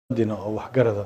dina oo waxgarada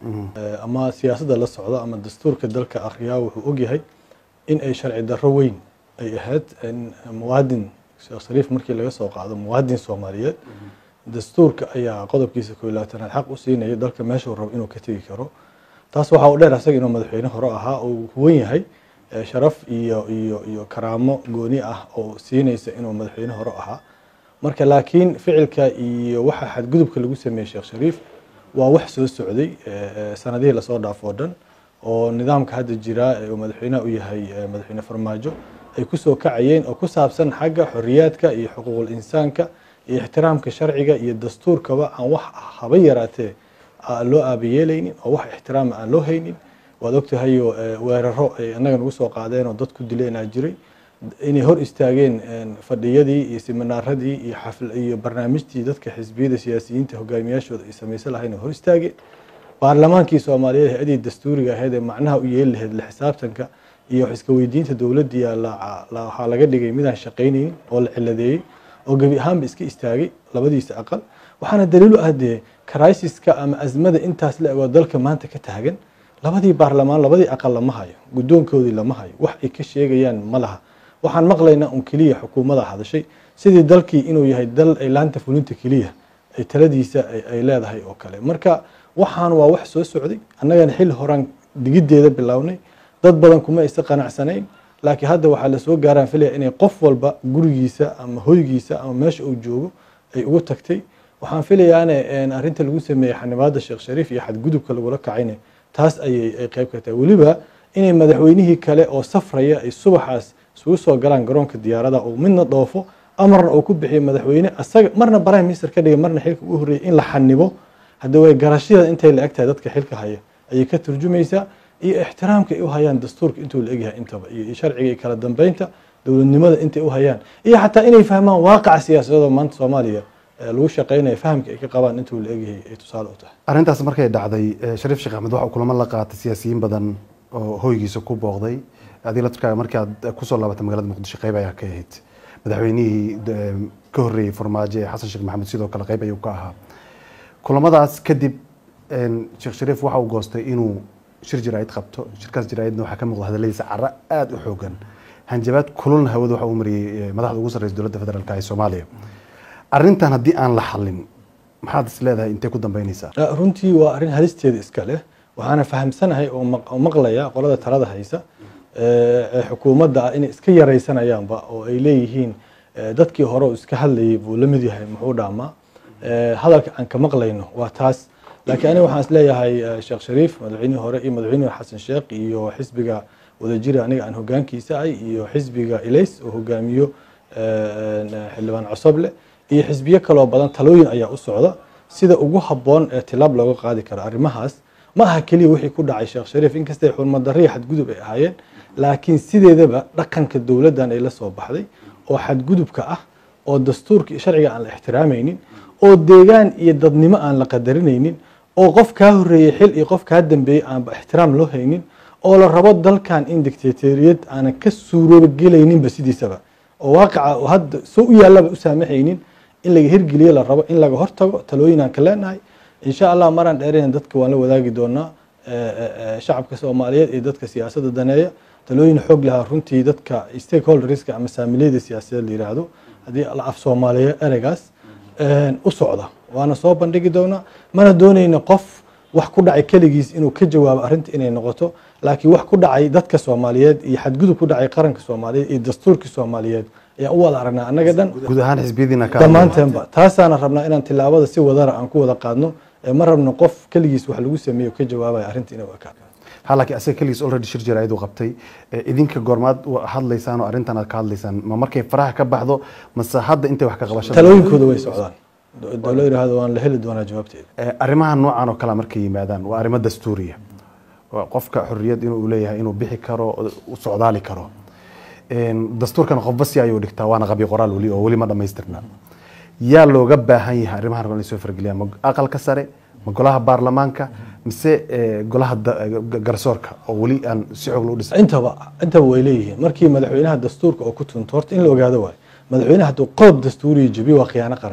ama siyaasadda la socda ama dastuurka dalka akhriyaa wuxuu ogyahay in ay sharci darro weyn ay ahayd in muwaadin sheekh shariif markii laga soo qaado muwaadin soomaaliyeed dastuurka ayaa qodobkiisa koo iyo labaatanaad xaq u siinaya dalka meeshuu rabo inuu ka tegi karo taas waxaa u dheer asaga inuu madaxweyne hore ahaa oo uu huwan yahay sharaf iyo iyo iyo karaamo gooni ah oo siinaysa inuu madaxweyne hore ahaa marka laakiin ficilka iyo waxa xadgudubka lagu sameeyey sheekh shariif waa wax soo socday sanadihii lasoo dhaafo o dhan oo nidaamka hadda jira uu madaxweyneha u yahay madaxweyne farmaajo ay kusoo kacayeen oo ku saabsan xagga xoriyaadka iyo xuquuqul insaanka iyo ixtiraamka sharciga iyo dastuurkaba aan wax haba yaraatee loo aabayeelaynin oo wax ixtiraama aan loo haynin waad ogtahayo weeraro ay annaga nagu soo qaadeen oo dad ku dileenaa jiray inay hor istaageen fadhiyadii iyo siminaaradii iyo xafl iyo barnaamijtii dadka xisbiyada siyaasiyiinta hogaamiyaashooda ay samaysan lahayn hor istaageen baarlamaankii soomaaliyeed hay-adii dastuuriga ahayd ee macnaha u yeeli lahayd la xisaabtanka iyo wax iska weydiinta dowladdiya waxaa laga dhigay midaan shaqaynaynin oo la ciladeeyey oo gebi ahaanba iska istaagay labadiisa aqal waxaana daliil u ah dee criisiska ama azmada intaas la egoo dalka maanta ka taagan labadii baarlamaan labadii aqal lama hayo guddoonkoodii lama hayo wax ay ka sheegayaan ma laha waxaan maqlaynaa un keliya xukuumada hadashay sidii dalkii inuu yahay dal ay laanta fulinta keliya ay taladiisa ay leedahay oo kale marka waxaan waa wax soo socday annagana xilli horaan digiddeeda bilownay dad badan kuma aysa qanacsanayn laakiin hadda waxaa lasoo gaaraan filaya inay qof walba gurigiisa ama hoygiisa ama meesha uu joogo ay ugu tagtay waxaan filayaane arrinta lagu sameeyey xanibaada sheekh shariif iyo xadgudubka lagula kacayne taas ayay ay qayb ka tahay weliba inay madaxweynihii kale oo safraya ay subaxaas isugu soo galaan garoonka diyaarada oo midna dhoofo amarna uu ku bixiyo madaxweyne asaga marna prime minister ka dhigay marna xilka ugu horreeyay in la xanibo hadda way garashada intay la eg tahay dadka xilka haya ayay ka turjumaysaa iyo ixtiraamka ay u hayaan dastuurka intuu la egyahay intaba iyo sharciga iyo kala dambeynta dowladnimada intay u hayaan iyo xataa inay fahmaan waaqaca siyaasadooda maanta soomaaliya lagu shaqeynaya fahamka ay ka qabaan intuu la egyahay ay tusaale u tahay arrintaas markay dhacday shariif sheekh axmed waxa uu kulamo la qaatay siyaasiyiin badan oo hoygiisa ku booqday adiga laftirkaaga markii aad kusoo laabatay magaalada muqdisho qayb ayaa ka ahayd madaxweynihii ka horreeyey farmaajo ee xasan sheekh maxamed sidoo kale qayb ayuu ka ahaa kulamadaas kadib sheekh shariif waxa uu goostay inuu shir jaraa'id qabto shirkaas jaraa'idna waxaa ka muuqda hadalladiisa cara aada u xoogan hanjabaad kululna hawada waxa uu mariyey madaxda ugu sarreysa dowladda federaalka ee soomaaliya arrintan haddii aan la xalin maxaad is leedahay intay ku dambeynaysaa runtii waa arrin halisteeda iska leh waxaana fahamsanahay oo maqlaya qolada talada haysa ee xukuumadda ah inay iska yaraysanayaanba oo ay leeyihiin dadkii hore oo iska hadlayay buu la mid yahay muxuu dhaamaa hadalka aan ka maqlayno waa taas laakiin aniga waxaan is leeyahay sheekh shariif madaxweynihii hore iyo madaxweynihi xasan sheekh iyo xisbiga wadajira aniga aan hogaankiisa ahay iyo xisbiga ilays oo hogaamiyo xildhibaan cosoble iyo xisbiyo kaloo badan talooyin ayaa u socda sida ugu habboon ee tilaab looga qaadi karo arrimahaas ma aha keliya wixii ku dhacay sheekh shariif inkastay xurmadariya xadgudub ay ahaayeen laakiin sideedaba dhaqanka dowladdan ay la soo baxday oo xadgudubka ah oo dastuurka iyo sharciga aan la ixtiraamaynin oo deegaan iyo dadnimo aan la qadarinaynin oo qof kaa horreeyey xil iyo qof kaa dambeeyey aanba ixtiraam loo haynin oo la rabo dalkan in dictatoriyad aanan ka suuroogelayninba sidiisaba oo waaqaca hadda soo u yaallaba u saamaxaynin in laga hirgeliyo la rabo in laga hortago talooyin aan ka leenahay insha allah maraan dheerayna dadka waan la wadaagi doonaa shacabka soomaaliyeed iyo dadka siyaasadda daneeya talooyin xoog lahaa runtii dadka stakeholderska ama saamiliyada siyaasadeed la yiraahdo haddii la af soomaaliya ereygaas u socda waana soo bandhigi doonaa mana doonayna qof wax ku dhacay keligiis inuu ka jawaabo arrinta inay noqoto laakiin wax ku dhacay dadka soomaaliyeed iyo xadgudub ku dhacay qaranka soomaaliyeed iyo dastuurka soomaaliyeed ayaan u wada aragnaa annaga dhan guud ahaan xisbiyadiina ka dhammaanteenba taasaana rabnaa inaan tilaabada si wadara aan ku wada qaadno ma rabno qof keligiis wax lagu sameeyo ka jawaabaya arrinta inuu ekaan ha laakiin asaga keligiis already shir jaraa'id uu qabtay idinka goormaad hadlaysaan oo arrintan aad ka hadlaysaan ma markay faraha ka baxdo mase hadda intay wax ka qabashada talooyinkooda way socdaan dowla yidhaahdo waan la heli doonaa jawaabteeda arrimaha noocan oo kale markay yimaadaan waa arrimo dastuuriya qofka xorriyad inuu leeyahay inuu bixi karo u socdaali karo dastuurkan qofba si ayuu dhigtaa waana qabi qoraal weli oo weli ma dhammaystirna yaa looga baahan yahay arrimahan inay soo fargeliyaan ma aqalka sare ma golaha baarlamaanka mise golaha garsoorka oo weli aan si xoog loo dhisay intaba intaba way leeyihiin markii madaxweynaha dastuurka oo ku tunto horta in la ogaado waayo madaxweynaha hadduu qodob dastuuriya jebiyo waa khiyaano qaran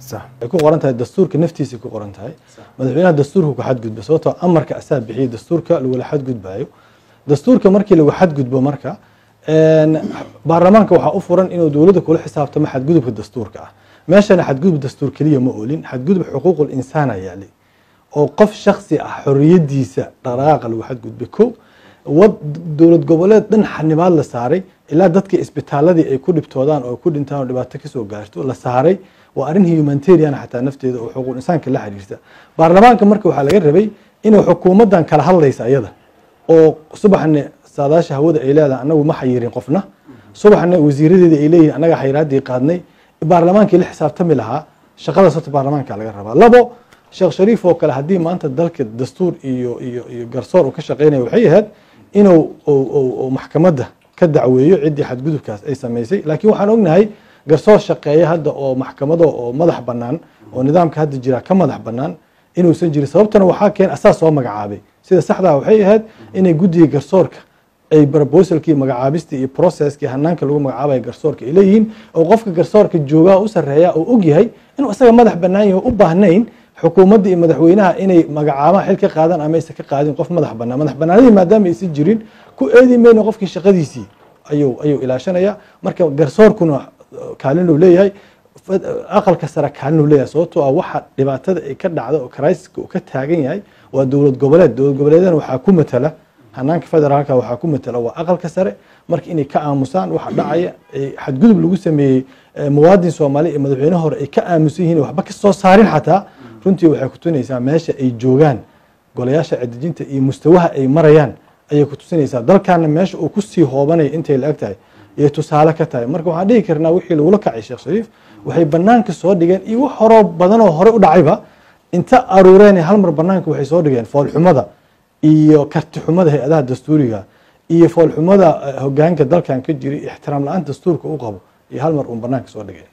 sax ay ku qoran tahay dastuurka naftiisa ku qoran tahay madaxweynaha dastuurka ku xadgudba sababtoo amarka asaa bixiyay dastuurka lagula xadgudbayo dastuurka markii lagu xadgudbo marka een, baarlamaanka waxaa u furan inuu dowladda kula xisaabtamo xadgudubka dastuurka ah meeshana xadgudub dastuur keliya ma oolin xadgudub xuquuqul insaana yaalay oo qof shaksi ah xorriyadiisa dhaqdhaqaaqa lagu xadgudbay ko wad dowlad goboleed dhan xanibaad la saaray ilaa dadka isbitaaladii ay ku dhibtoodaan oo ku dhintaan oo dhibaato kasoo gaarto la saaray waa arrin humanitarian xataa nafteeda oo xuquuq insaanka la xiriirta baarlamaanka marka waxaa laga rabay inay xukuumaddan kala hadlaysa ayada oo subaxna saadaasha hawada ay leedahay anagu ma xayirin qofna subaxna wasiiradeeda ay leeyihin anaga xayiraadii qaadnay baarlamaankii la xisaabtami lahaa shaqadaas horta baarlamaanka laga rabaa labo sheekh shariif oo kale haddii maanta dalka dastuur iyo iyo iyo garsoor uu ka shaqeynaya waxay ahayd inuu uu- uu uu maxkamadda ka dacweeyo ciddii xadgudubkaas ay samaysay laakiin waxaan ognahay garsoor shaqeeya hadda oo maxkamado oo madax bannaan oo nidaamka hadda jira ka madax bannaan inuusan jirin sababtana waxaa keen asaa soo magacaabay sida saxdaa waxay ahayd inay guddiga garsoorka ay proposalkii magacaabistii iyo processkii hanaanka lagu magacaabayo garsoorka ay leeyihiin oo qofka garsoorka joogaa u sarreeya oo og yahay inuu isaga madax bannaan yahay oo u baahnayn xukuumadda iyo madaxweynaha inay magacaabaan xil ka qaadaan ama aysan ka qaadin qof madax bannaan madax bannaanadii maadaama aysan jirin ku eedi mayno qofkii shaqadiisii ayuu ayuu ilaashanaya marka garsoorkuna kaalin uu leeyahay fad- aqalka sare kaalin uu leeyahay sababtoo ah waxa dhibaatada ay ka dhacda oo crisis-ka uu ka taagan yahay waa dowlad goboleed dowlad goboleedana waxaa ku matala hanaanka federaalka waxaa ku matala waa aqalka sare marka inay ka aamusaan waxa dhacaya ay xadgudub lagu sameeyey eh, muwaadin soomaali iyo madaxweyne hore ay ka aamusan yihiin waxba ka soo saarin xataa runtii waxay ku tunaysaa meesha ay joogaan golayaasha cidijinta iyo mustawaha ay marayaan ayay ku tusinaysaa dalkaana meesha uu kusii hoobanaya intay la eg tahay ayay tusaale ka tahay marka waxaan dhihi karnaa wixii lagula kacay sheekh shariif waxay banaanka soo dhigeen iyo wax horoo badan oo hore u dhacayba inta aruureen hal mar banaanka waxay soo dhigeen foolxumada iyo kartixumada hay-adaha dastuuriga iyo foolxumada eh, hogaanka dalkan ka jira iyo ixtiraam la-aan dastuurka u qabo iyo hal mar uun banaanka soo dhigeen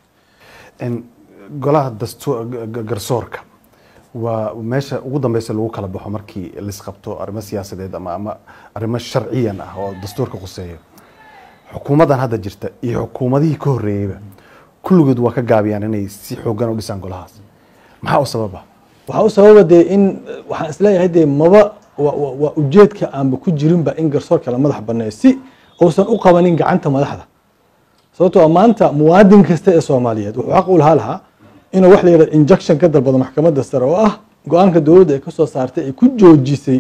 En golaha dastuur g- garsoorka waa meesha ugu dambeysa lagu kala baxo markii laisqabto arrimo siyaasadeed ama ama arrimo sharciyan ah oo dastuurka khuseeyo xukuumaddan hadda jirta iyo xukuumadihii ka horreeyeyba kulligood waa ka gaabiyaan inay si xoogan u dhisaan golahaas maxaa u sababa waxaa u sababa dee in waxaan isleeyahay dee maba wa- wa- waa ujeedka aanba ku jirinba in garsoorka la madax baneeyo si uusan u qabanin gacanta madaxda sababtoo ah maanta muwaadin kasta ee soomaaliyeed wuxuu xaq u lahaa lahaa inuu wax la yidhahdo injection ka dalbado maxkamadda sare oo ah go-aanka dowladda ay ka soo saartay ay ku joojisay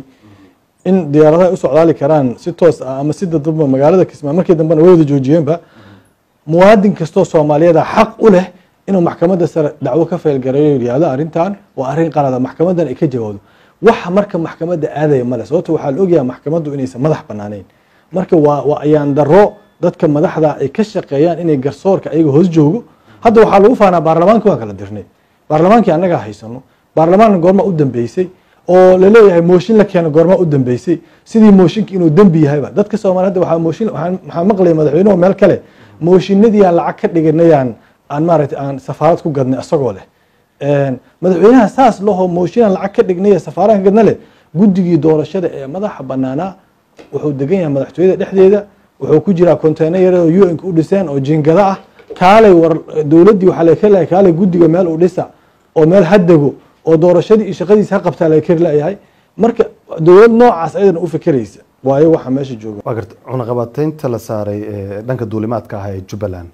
in diyaaradaha ay u socdaali karaan si toos ah ama si dadba magaalada kismaayo markii dambena way wada joojiyeenba muwaadin kastoo soomaaliyeed ah xaq u leh inuu maxkamadda sare dacwo ka faylgareeyo yihahdo arrintan waa arrin qalada maxkamaddan ay ka jawaabdo waxa marka maxkamadda aadaya male sababto waxaa la ogyahay maxkamaddu inaysan madax banaanayn marka waa waa ayaan daro dadka madaxda ay ka shaqeeyaan inay garsoorka ayaga hoos joogo hadda waxaa lagu faanaa baarlamaanka waan kala dirnay baarlamaankii annagaa haysano baarlamaanka goorma u dambeysay oo laleeyahay mooshin la keeno goorma u dambeysay sidii mooshinka inuu dembi yahayba dadka soomaali hadda waxaa mooshin waxaan waxaan maqlaya madaxweynuhu meel kale mooshinadii aan lacag ka dhiganayaan aan maaragtay aan safaarad ku gadnay isagoo leh Een, madaxweynaha saas laho mooshinaan lacag ka dhignay safaaraha ka gadna leh guddigii doorashada ee madaxa banaanaa wuxuu degan yahay madaxtooyada dhexdeeda wuxuu ku jiraa container yar oo un u dhiseen oo jingada ah kaalay war dowladdii waxaa laga kari lahay kaalay guddiga meel u dhisa oo meel hadego oo doorashadii iyo shaqadiisa ha qabtaa laga kari layahay marka dowlad noocaas ayadana u fikiraysa waayo waxa meesha jooga waa garta cunaqabateynta la saaray ee dhanka duulimaadka ah ee jubbaland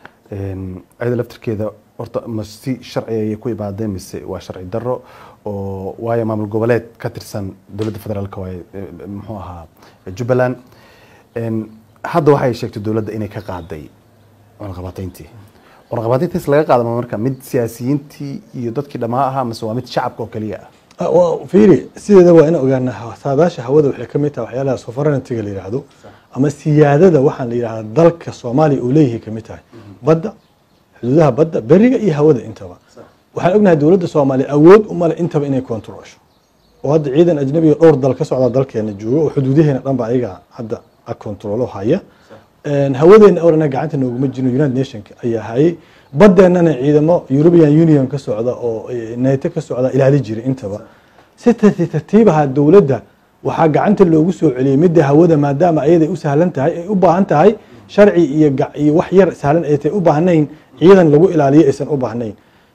een, ayada laftirkeeda horta ma si sharci ayay ku imaadeen mise waa sharci daro oo waayo maamul goboleed ka tirsan dowladda federaalk waaye ee, muxuu ahaa jubbaland Een, hadda waxay sheegtay dowladda inay ka qaaday cunaqabateyntii cunaqabateyntiis laga qaadama marka mid siyaasiyiintii iyo dadkii dhammaa ahaa mise waa mid shacabka oo keliya ah Ah, waa- fiiri sideeda waa in ogaanaa saadaasha hawada waxay ka mid tahay waxyaalaha sovereignty-ga la yidhaahdo ama siyaadada waxaan la yidhahdaa dalka soomaaliya uu leeyahay ka mid tahay badda xuduudaha badda beriga iyo hawada intaba waxaan ognahay dowladda soomaaliya awood u male intaba inay kontrolsho oo hadda ciidan ajnabiga dhowr dal ka socda dalkeena jooga oo xuduudaheena dhanba ayaga hadda a kontrolo haya Een, hawadeena orana gacanta nooguma jirno united nationka ayaa hayay badeennana ciidamo european union ka socda oo eh, nato ka socda ilaali jiray intaba si tartiib tartiibaha dowladda waxaa gacanta loogu soo celiyey midda hawada maadaama ayaday u sahlan tahay ay u baahan tahay sharci iyo ga- iyo wax yar sahlan ay tahay u baahnayn ciidan lagu ilaaliyo aysan u baahnayn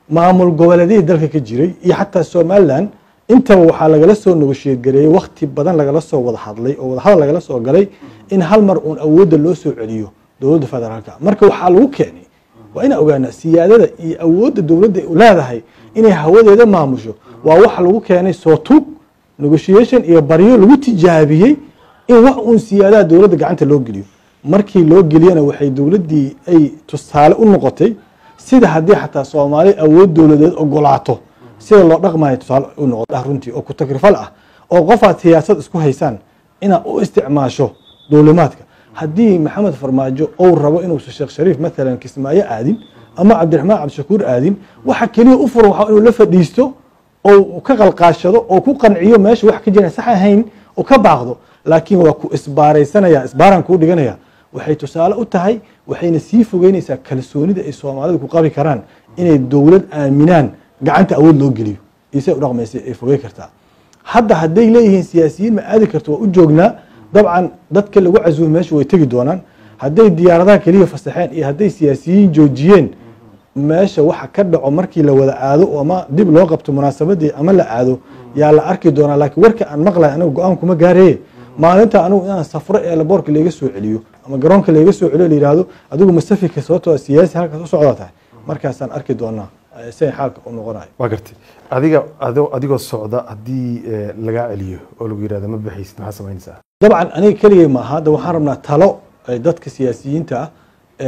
maamul goboleedyadii dalka ka jiray iyo xataa somalilan intaba waxaa lagala soo negoshiyad gareeyey wakti badan lagala soo wada hadlay oo wadahadal lagala soo galay in hal mar uun awoodda loo soo celiyo dowladda federaalka marka waxaa lagu keenay waa inaa ogaanaa siyaadada iyo awoodda dowladda leedahay inay hawadeeda maamusho waa waxa lagu keenay soo tuug negotiation iyo baryo lagu tijaabiyey in wax uun siyaadaha dowladda gacanta loo geliyo markii loo geliyana waxay dowladdii ay tusaale u noqotay sida haddii xataa soomaali awood dowladeed ogolaato sida loo dhaqmayo tusaale u noqota runtii oo ku-tagrifal ah oo qofaad siyaasad isku haysaan inaad u isticmaasho duulimaadka haddii maxamed farmaajo ou rabo inuusa sheekh shariif maalan kismaayo aadin ama cabdiraxmaan cabdishakuur aadin waxa keliya u furan waxaa inuu la fadhiisto oo ka qalqaashado oo ku qanciyo meesha wax ka jira sax ahayn oo ka baaqdo laakiin waa ku isbaaraysanaya isbaaraan kuu dhiganaya waxay tusaale u tahay waxayna sii fogeynaysaa kalsoonida ay soomaalidu ku qabi karaan inay dowlad aaminaan gacanta awood loo geliyo isay u dhaqmaysa ay fogey kartaa hadda hadday leeyihiin siyaasiyiin ma aadi karto waa u joognaa dabcan dadka lagu casuumo meesha way tegi doonaan hadday diyaaradaha keliya fasaxeen iyo hadday siyaasiyiin joojiyeen meesha waxa ka dhaco markii la wada aado ama dib loo qabto munaasabadii ama la aado yaa la arki doonaa laakiin warka aan maqlay aniga go-aan kuma gaareye maalinta anigu inaan safro ee laboorka layga soo celiyo ama garoonka layga soo celiyo layihahdo adigu masafika sababtoo siyaasi halkaas u socdaa tahay markaasaan arki doonaa siday xaalka u noqonayo waa gartay adiga ado adigoo socda haddii lagaa celiyo oo lagu yihahdo ma baxaysid maxaa samaynaysaa dabcan aniga keligay maaha hadda waxaan rabnaa talo ay dadka siyaasiyiinta ah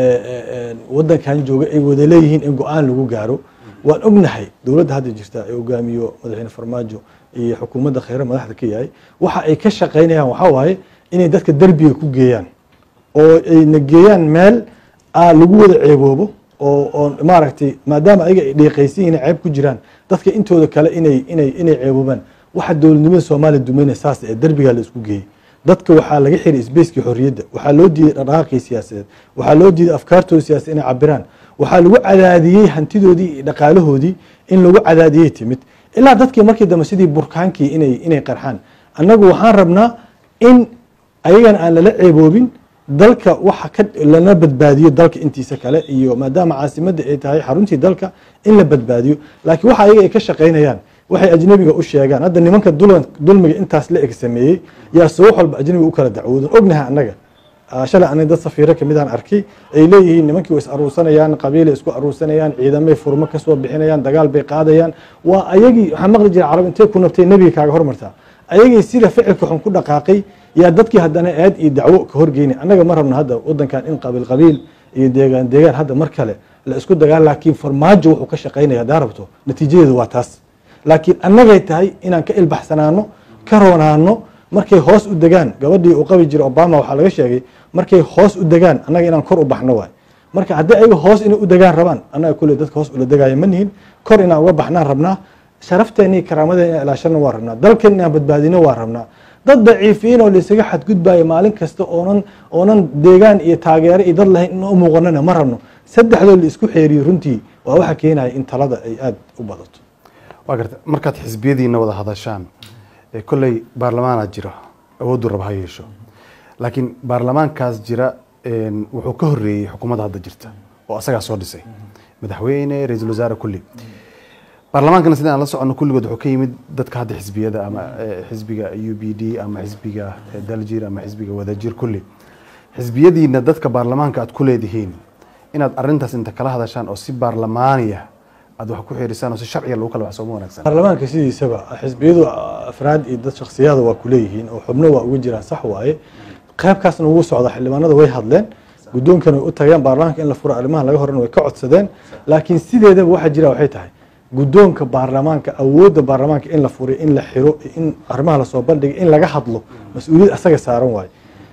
wadankan jooga ay wada leeyihiin in go-aan lagu gaaro waan ognahay dowladda hadda jirta ee hogaamiyo madaxweyne farmaajo iyo xukuumadda kheyre madaxda ka yahay waxa ay ka shaqaynayaan waxaa waaye inay dadka derbiga ku geeyaan oo ayna geeyaan meel lagu wada ceeboobo oo oo maaragtay maadaama ayaga ay dhiiqaysan yihin ceeb ku jiraan dadka intooda kale inay inay inay ceeboobaan waxa dowladnimada soomaaliya dumayna saas ee derbigaa la isku geeyey dadka waxaa laga xiray sbacekii xorriyadda waxaa loo diiday dhaqdhaqaaqii siyaasadeed waxaa loo diiday afkaartooda siyaasadeed inay cabiraan waxaa lagu cadaadiyey hantidoodii iyo dhaqaalahoodii in lagu cadaadiyey timid ilaa dadkii markii dambe sidii burkaankii inay inay qarxaan annagu waxaan rabnaa in ayagana aan lala ceeboobin dalka waxa ka lana badbaadiyo dalka intiisa kale iyo maadaama caasimadda ay tahay xaruntii dalka in la badbaadiyo laakiin waxa ayaga ay ka shaqaynayaan waxay ajnabiga u sheegaan hadda nimanka dulmiga intaas la eg sameeyey yaa se wax walba ajnabiga u kala dacwoodan ognahay annaga shalay aniga dad safiiro kamidaan arkay ay leeyihiin nimankii way is aruursanayaan qabiilay isku aruursanayaan ciidamay furmo kasoo bixinayaan dagaal bay qaadayaan waa ayagii waxaa maqli jira carab intay ku nabtay nebiga kaaga hormartaa ayagii sida ficilka xun ku dhaqaaqay yaa dadkii haddana aad iyo dacwo ka horgeynay annaga ma rabno hadda wadankan in qabiil qabiil iyo deegaan deegaan hadda mar kale la isku dagaal laakiin farmaajo wuxuu ka shaqaynaya haddaa rabto natiijadeedu waa taas laakiin annagay tahay inaan ka ilbaxsanaano ka roonaano markay hoos u degaan gabadhii uu qabi jiray obama waxaa laga sheegay markay hoos u degaan annaga inaan kor u baxno waay marka haddii ayaga hoos inay u degaan rabaan annaga kulley dadka hoos ula degaayo ma nihin kor inaan uga baxnaan rabnaa sharafteena iyo karaamadeena inaan ilaashano waa rabnaa dalkan inaan badbaadino waa rabnaa dad daciifiyiin oo laysaga xadgudbayo maalin kasta oonan oonan deegaan iyo taageero iyo dad lahayn in u muuqanana ma rabno saddexdoo la isku xeeriyo runtii waa waxa keenaya in talada ay aada u badato waa garta markaad xisbiyadiina wada hadashaan kolley baarlamaanaa jira awooddu raba ha yeesho laakiin baarlamaankaas jira wuxuu ka horeeyey xukuumadda hadda jirta oo asagaa soo dhisay madaxweyne ra-iisul wasaare kulli baarlamaankana sidaan aan la soconno kulligood wuxuu ka yimid dadka hadda xisbiyada ama xisbiga u b d ama xisbiga daljir ama xisbiga wadajir kulli xisbiyadiina dadka baarlamaanka aad ku leedihiin inaad arintaas inta kala hadashaan oo si baarlamaaniya aad wax ku xirisaan oo si sharciga lagu kala baxso ma wanaagsan baarlamaanka sidiisaba xisbiyadu afraad iyo dad shaksiyada waa kuleeyihiin oo xubno waa uga jiraan sax waaye qaybkaasna wuu socda xildhibaanada way hadleen guddoonkana way u tageen baarlamaanka in la furo arrimaha laga horena way ka codsadeen laakiin sideedaba waxaa jira waxay tahay guddoonka baarlamaanka awoodda baarlamaanka in la furay in la xiro in arrimaha lasoo bandhigay in laga hadlo mas-uuliyad asaga saaran waaye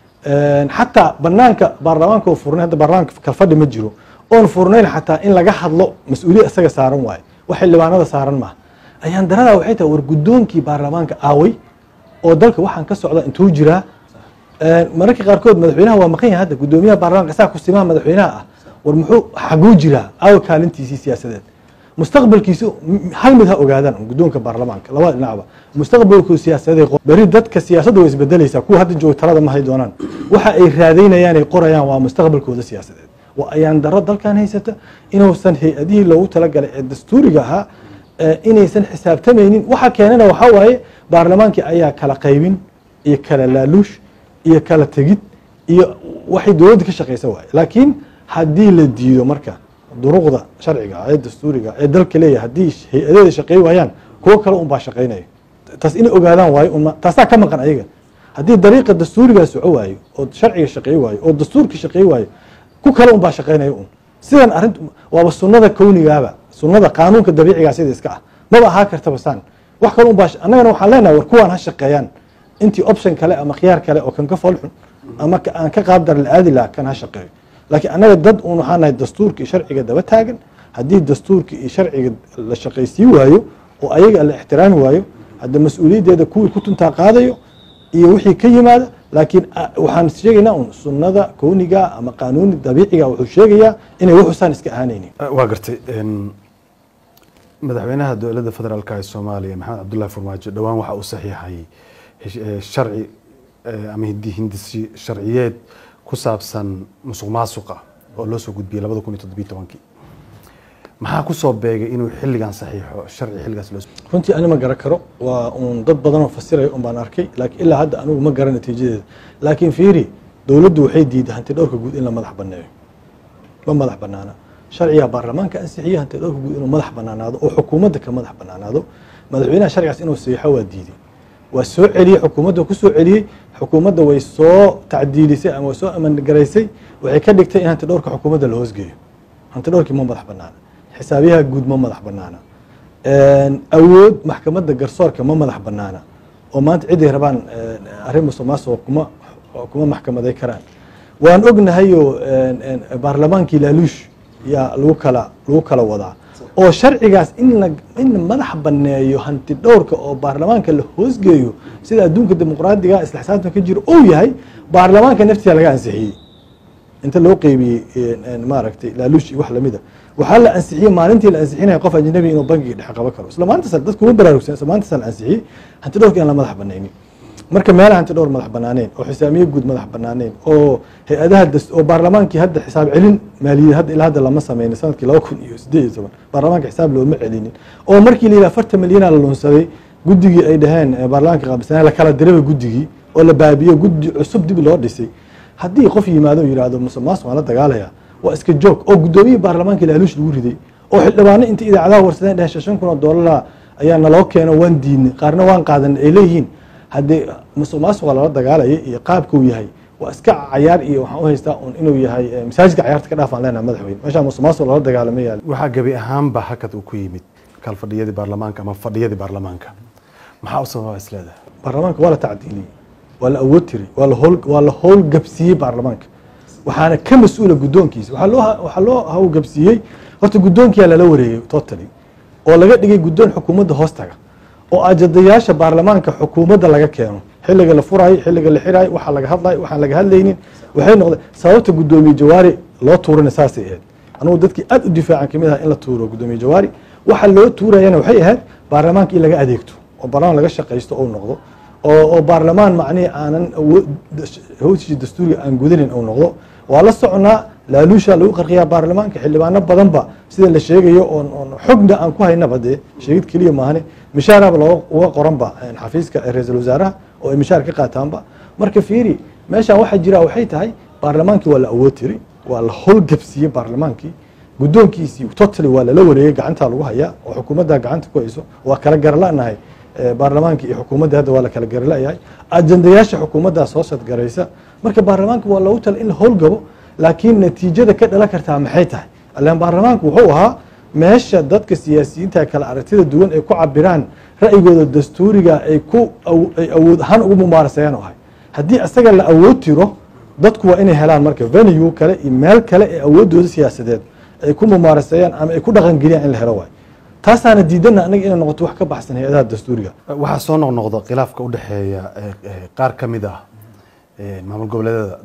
xataa banaanka baarlamaanka oo furnay hadda baarlamaanka kalfadhi ma jiro oon furnayn xataa in laga hadlo mas-uuliyad asaga saaran waaye wax xildhibaanada saaran maaha ayaan daradaa waxay tahay war guddoonkii baarlamaanka aaway oo dalka waxaan ka socda intuu jiraa mararka qaarkood madaxweynaha waa maqan yahay hadda guddoomiyaha baarlamaanka saa kusimaha madaxweynaha ah war muxuu xaguu jiraa aawa kaalintiisii siyaasadeed mustaqbalkiisu hal mid ha ogaadaan guddoonka baarlamaanka labada dhinacba mustaqbalku siyaasadeed beri dadka siyaasadda way isbedelaysaa kuwa hadda jooga talada ma hay doonaan waxa ay raadaynayaan ay qorayaan waa mustaqbalkooda siyaasadeed waa ayaan daro dalkan haysata inuusan hay-adihii loogu talagalay ee dastuuriga ahaa eh, inaysan xisaabtamaynin waxa keenana waxaa waaye baarlamaankii ayaa kala qaybin iyo kala laaluush iyo kala tegid iyo waxay dowladda ka shaqeysa waaye laakiin haddii la diido marka duruqda sharciga ee dastuuriga ee dalka leeyahay haddii hay-adeeda shaqey waayaan kuwo kale un baa shaqeynaya taas inay ogaadaan waayo un ma- taasaa ka maqan ayaga haddii dariiqa dastuurigaa soco waayo oo sharciga shaqey waayo oo dastuurka shaqey waayo ku kale un baa shaqeynaya un sidan arrinta waaba sunnada kownigaaba sunnada qaanuunka dabiicigaa sida iska ah maba ahaa kartaba saan wax kale un baa annagana waxaan leenahay war kuwaan ha shaqeeyaan intii option kale ama khiyaar kale oo kan ka foolxun ama ka- aan ka qaabdar la aadi lahaa kan ha shaqeeyo laakiin annaga dad un waxaan nahay dastuurka iyo sharciga daba taagan haddii dastuurka iyo sharciga la shaqaysii waayo oo ayaga la ixtiraami waayo hadda mas-uuliyaddeeda kuwii ku tuntaa qaadayo iyo wixii ka yimaada laakiin a- waxaan sheegaynaa un sunnada kowniga ama qaanuuni dabiiciga wuxuu sheegayaa inay waxusaan iska ahaanaynin waa gartay een, madaxweynaha dowladda federaalk ee soomaaliya maxamed cabdullahi farmaajo dhowaan waxa uu saxiixay hesh- eh, sharci eh, ama hindi hindisi sharciyeed ku saabsan musuq maasuqa oo loo soo gudbiyey labada kun iyo toddobiyo tobankii maxaa kusoo beegay inuu xilligan saxiixo sharci xilligaas loo runtii ani ma garan karo waa uun dad badan oo fasiraya un baan arkay laakiin ilaa hadda anigu ma garan natiijadeeda laakiin fiiri dowladdu waxay diiday hanti dhowrka guud in la madax baneeyo ma madax banaana sharciga baarlamaanka ansixiye hanti dhowrka guud inuu madax banaanaado oo xukuumadda ka madax banaanaado madaxweynaha sharcigaas inuu saxiixo waa diiday waa soo celiyey xukuumadda ku soo celiyey xukuumadda way soo tacdiilisay ama way soo amangaraysay waxay ka dhigtay in hanti dhowrka xukuumadda la hoosgeeyo hanti dhowrkii ma madax banaana xisaabiyaha guud ma madax banaana awood maxkamadda garsoorka ma madax banaana oo maanta ciday rabaan arrin musuq maasuqa kuma kuma maxkamaday karaan waan ognahayoo baarlamaankii laaluush yaa lagu kala lagu kala wadaa oo sharcigaas in la in madax baneeyo hanti dhowrka oo baarlamaanka la hoosgeeyo sida adduunka dimuqraadiga isla xisaabtan ka jiro uu yahay baarlamaanka naftiisa laga ansixiyey inta loo qeybiyey maaragtay laaluush iyo wax lamida waxaa la ansixiyey maalintii la ansixinaya qof ajnabi inuu bankiga dhexe qaban karo isla maalintaas dadku uma baraarugsan isla maalintaas la ansixiyey hanti dhowrka in la madax banaynin marka meelaha hanti dhowr madax banaaneen oo xisaamiye guud madax banaaneen oo hay-adaha das oo baarlamaankii hadda xisaab celin maaliyad hadda ilaa hadda lama sameynin sanadkii laba kun iyo sideed iyo toban baarlamaanka xisaab looma celinin oo markii la yidhaha afartan milyana la lunsaday guddigii ay dhaheen baarlamaanka qaabilsanaa la kala diraba guddigii oo la baabiyo guddi cusub dib loo dhisay haddii qof yimaado oo yidhaahdo musuq maasuq waan la dagaalaya waa iska joog oo guddoomiyihii baarlamaanka laaluush lagu riday oo xildhibaano inta idaacadaha warsadeen dheheen shan kun oo doolara ayaa naloo keeno waan diidnay qaarna waan qaadanay ay leeyihiin haddii musuq maasuqa lala dagaalaya iyo qaabka uu yahay waa iska cayaar iyo waxaan u haystaa un inuu yahay masaajidka cayaarta ka dhaafaan leenaha madaxweyne meeshaa musuq maasuq lala dagaalama yaal waxaa gebi ahaanba hakad uu ku yimid kal fadhiyadii baarlamaanka ama fadhiyadii baarlamaanka maxaa u sababa isleedahay baarlamaanka waa la tacdiiliyey waa la awood tiray waa la howl waa la howlgabsiiyey baarlamaanka waxaana ka mas-uula guddoonkiisa waxaa loo waxaa loo howlgabsiiyey horta guddoonkiyaa lala wareegay totally oo laga dhigay guddoon xukuumadda hoostaga oo ajadayaasha baarlamaanka xukuumadda laga keeno xilliga la furaayo xilliga la xiraayo waxaa laga hadlayo waxaan laga hadlaynin waxay noqdeen sababta guddoomiye jawaari loo tuurana saasay ahayd anugu dadkii aad u difaacan kamid aha in la tuuro guddoomiye jawaari waxa loo tuurayana waxay ahayd baarlamaanka in laga adeegto oo baarlamaan laga shaqaysto ou noqdo oo oo baarlamaan macnihi aanan hawshii dastuuriga aan gudanin ou noqdo waa la soconaa laaluusha lagu qarqiyaa baarlamaanka xildhibaano badanba sida la sheegayo oon oon xogna aan ku haynaba dee sheegid keliya maahane mishaaraba looga uga qoranba xafiiska ra-iisul wasaaraha oo ay mishaar ka qaataanba marka fiiri meeshaan waxaa jira waxay tahay baarlamaankii waa la awood tiri waa la howlgabsiiyey baarlamaankii guddoonkiisii totally waa lala wareegay gacantaa lagu hayaa oo xukuumadda gacanta ku hayso waa kala garala'nahay baarlamaanka iyo xukuumadda hadda waa la kala garalayahay ajandayaasha xukuumaddaa soo sadgaraysa marka baarlamaanka waa loogu tala in la howlgabo laakiin natiijada ka dhalan kartaa maxay tahay allan baarlamaanku wuxuu ahaa meesha dadka siyaasiyiinta kala aragtida duwan ay ku cabiraan ra'yigooda dastuuriga ay ku ay awood ahaan ugu mumaarasayaan ahay haddii isaga la awood tiro dadku waa inay helaan marka venue kale iyo meel kale ee awooddooda siyaasadeed ay ku mumaarasayaan ama ay ku dhaqangeliyaan in la helo waayo taasaana diidana anaga inay noqoto wax ka baxsan hay-adaha dastuuriga waxaa soo noqnoqda khilaafka u dhexeeya qaar ka mid ah maamul goboleedyada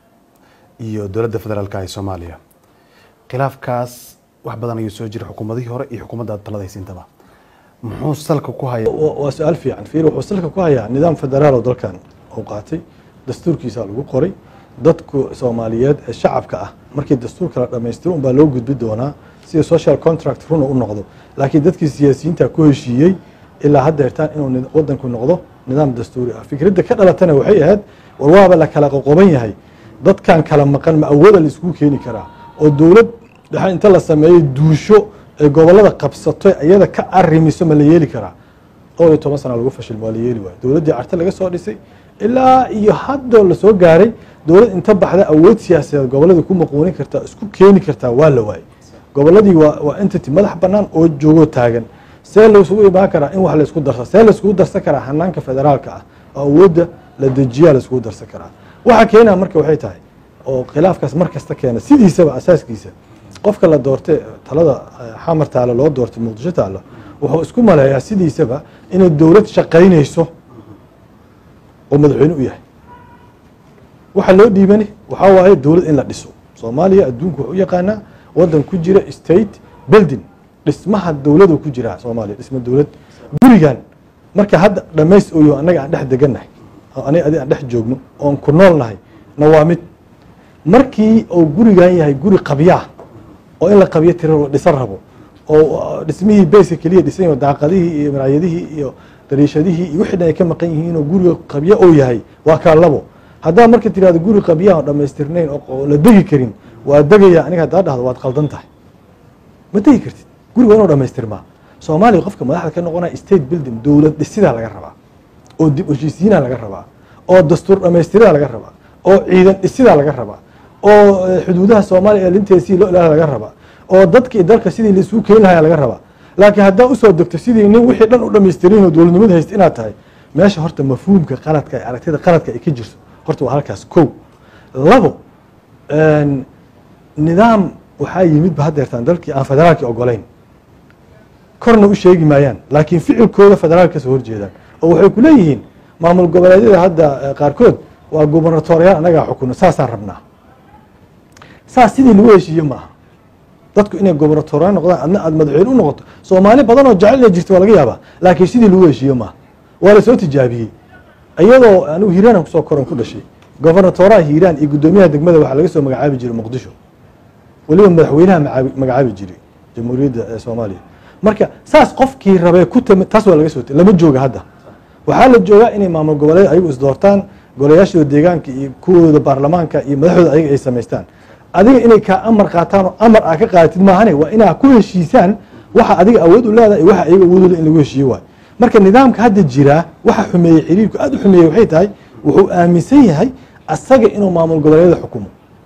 iyo dowladda federaalka ee soomaaliya khilaafkaas wax badan ayuu soo jira xukuumadihii hore iyo xukuumadda talada haysiintaba muxuu salka ku haya waa su-aal fiican fiir wuxuu salka ku hayaa nidaam federaal oo dalkan uu qaatay dastuurkiisa lagu qoray dadku soomaaliyeed ee shacabka ah markii dastuurka la dhammaystiro unbaa loo gudbi doonaa sida social contract runa u noqdo laakiin dadkii siyaasiyiinta ku heshiiyey ilaa hadda hertaan inuu nid- wadanku noqdo nidaam dastuuri ah fikradda ka dhalatana waxay ahayd war waaba la kala qoqoban yahay dadkan kala maqan ma awooda la iskugu keeni karaa oo dowlad dhexe inta la sameeyo duusho ee gobolada qabsato iyada ka arrimiso ma la yeeli karaa dhowr iyo toban sana lagu fashilmo waa la yeeli waayo dowladdii carte laga soo dhisay ilaa iyo haddoo lasoo gaaray dowlad inta baxda awood siyaasadeed gobolladii ku maquunin kartaa isku keeni kartaa waa la waayey gobolladii waa waa entity madax bannaan oo joogoo taagan see laysugu imaan karaa in wax laysku darsa see layskugu darsan karaa hanaanka federaalka ah oo awoodda la dejiyaa layskugu darsan karaa waxa keenaa marka waxay tahay oo khilaafkaas mar kasta keena sidiisaba asaaskiisa qofka la doortay talada eh, xamar taalo loo doortay muqdisho taalo wuxuu isku maleeyaa sidiisaba inay dowlad shaqaynayso oo madaxweyne u yahay waxa loo dhiibani waxaa waaye dowlad in la dhiso soomaaliya adduunku wuxuu u yaqaanaa wadan ku jira state building dhismaha dowladu ku jira soomaaliya dhisma dowlad gurigan marka hadda dhamays oyo annaga aan dhex degannahay oo aniga adi aan dhex joogno oon ku nool nahay na waa mid markii uu gurigan yahay guri qabyaa oo in la qabyo tiro la dhisan rabo oo dhismihii beyska keliya dhisan yaho daaqadihii iyo maraayadihii iyo dariishadihii iyo wixii dhan ay ka maqan yihiin oo guriga qabyo oo yahay waa kaa labo haddaa marka tirahdo guri qabyaa oo dhammaystirnayn oo oo la degi karin waa degaya aniga haddaa dhahdo waad qaldan tahay ma degi kartid guriga waa inuu dhammaystirmaa soomaaliya qofka madaxda ka noqonaya state building dowlad dhisidaa laga rabaa oo dib heshiisiinaa laga rabaa oo dastuur dhammaystiridaa laga rabaa oo ciidan dhisidaa laga rabaa oo eh, xuduudaha soomaaliya ee linteesii loo ilaha laga rabaa oo dadka iyo dalka sidii laisugu keeni lahaa laga rabaa laakiin haddaa usoo degto sidii nin wixii dhan u dhammaystirin oo dowladnimada haysta inaad tahay meesha horta mafhuumka qaladka ee aragtida qaladka ay ka jirto horta waa halkaas kow labo een, nidaam waxaa yimid ba haddeertaan dalkii aan federaalkii ogolayn korna u sheegi maayaan laakiin ficilkooda federaalka kasoo horjeedaan oo waxay ku leeyihiin maamul goboleedyada hadda eh, qaarkood waa gubernatoriyaal annagaa xukuno saasaan rabnaa saas sidii lagu heshiiye maaha dadku inay gubernatoriyaal noqdaan adna aad madaxweyne u noqoto soomaali badan oo jecel inay jirto waa laga yaabaa laakiin sidii lagu heshiiye maaha waa lasoo tijaabiyey iyadoo anigu hiiraan kusoo koran ku dhashay gobernatoraha hiiraan iyo guddoomiyaha degmada waxaa laga soo magacaabi jiray muqdisho weliba madaxweynaha magacaabi- magacaabi jiray jamhuuriyadda ee soomaaliya marka saas qofkii rabee ku tami taas waa laga soo te lama jooga hadda waxaa la joogaa inay maamul goboleed ayagu isdoortaan golayaashooda deegaanka iyo kuwooda baarlamaanka iyo madaxdooda ayaga ay samaystaan adiga inay kaa amar qaataan oo amar aa ka qaadatid maahane waa inaa ku heshiisaan waxa adiga awood u leedahay iyo waxa ayaga awood u le in lagu heshiiye waayo marka nidaamka hadda jiraa waxa xumeeyey xiriirku aad u xumeeyey waxay tahay wuxuu aaminsan yahay asaga inuu maamul goboleedyada xukumo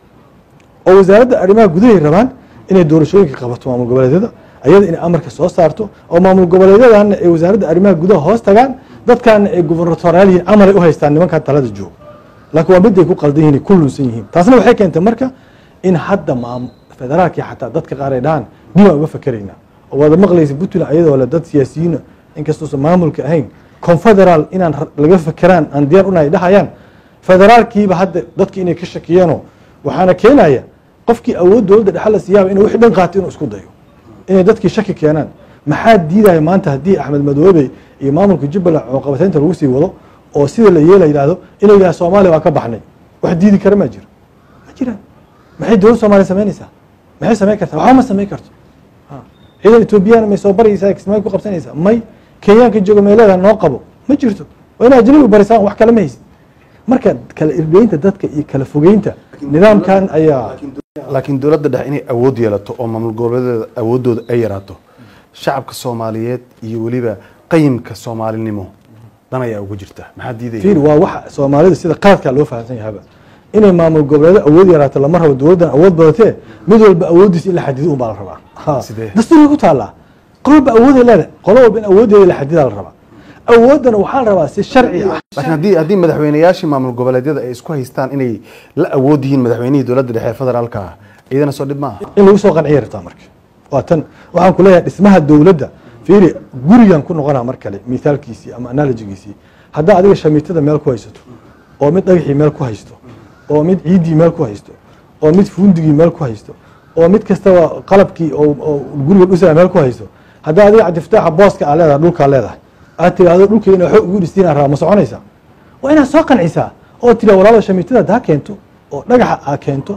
oo wasaaradda arrimaha gudahay rabaan inay doorashooyinka qabato maamul goboleedyada ayada inay amarka soo saarto oo maamul goboleedyadana ay wasaaradda arrimaha gudaha hoos tagaan dadkaana ay gubernatoriyaal yihiin amalay u haystaan nimankan talada joogo laakiin waa miday ku qaldan yihiin ku lunsan yihiin taasna waxay keentay marka in hadda maam federaalkii xataa dadka qaar ay dhahaan dib aan uga fakeraynaa oo waada maqlaysa puntland ayadoo le dad siyaasiyiina inkastuusan maamulka ahayn confederaal inaan ra- laga fakeraan aan diyaar una ay dhahayaan federaalkiiba hadda dadki inay ka shakiyeenoo waxaana keenaya qofkii awood dowladda dhexe la siyaaba inuu wixii dhan qaato inuu isku dayo inay dadkii shaki keenaan maxaa diidaya maanta haddii axmed madoobe iyo maamulka jubbaland cooqabataynta lagu sii wado oo sida la yeela yidhahdo inay yidhahdo soomaaliya waa ka baxnay wax diidi kara ma jiro ma jiraan maxay dowladda soomaaliya samaynaysaa maxay samayn kartaa waxba ma samayn karto Ha. ciidan etoobiyana may soo baraysaa kismay ku qabsanaysaa may kenyaanka jooga may leedahay noo qabo ma jirto waa in ajnabi barisaan wax kale ma haysid marka kala irbeynta dadka iyo kala fogeynta nidaamkan ayaa laakiin dowladda dhexe inay awood yeelato oo maamul goboleedeeda awoodooda ay yaraato shacabka soomaaliyeed iyo weliba qayimka soomaalinimo dan ayaa ugu jirta maxaa fiir diidaya waa waxa soomaalida sida qaladkaa loo fahamsan yahaba inay maamul goboleedo awood yaraato lama rabo dowladdan awood badatee mid walba awooddiisa in la xadido un baa la rabaa Ha. Sidee? dastuurka ku taallaa qolo walba awooday leedahay qolo walba in awooddeeda la xadidaa la rabaa awooddana waxaa la rabaa si sharci ah laakiin haddii haddii madaxweynayaashii maamul goboleedyada ay isku haystaan inay la awood yihiin madaxweynihii dowladda dhexe ee federaalka ah iyadana soo dhib maaha in lagu soo qanciya rabtaa marka waa tan waxaan ku leeyahay dhismaha dowladda fiiri gurigan ku noqonaa mar kale mithaalkiisii ama analogigiisii haddaa adiga shamiitada meel ku haysato oo mid dhagaxii meel ku haysto oo mid ciiddii meel ku haysto oo mid fuundigii meel ku haysto oo mid kastaba qalabkii oo oo guriga dhusaya meel ku haysto haddaa adiga cabdifataaxa booska aa leedahay dhulkaa leedahay aad tiraahdo dhulka inaa xoog ugu dhistiin aan rabaa ma soconaysaa waa inaad soo qancisaa oo tira walaalo shamiitada daa keento oo dhagaxa aa keento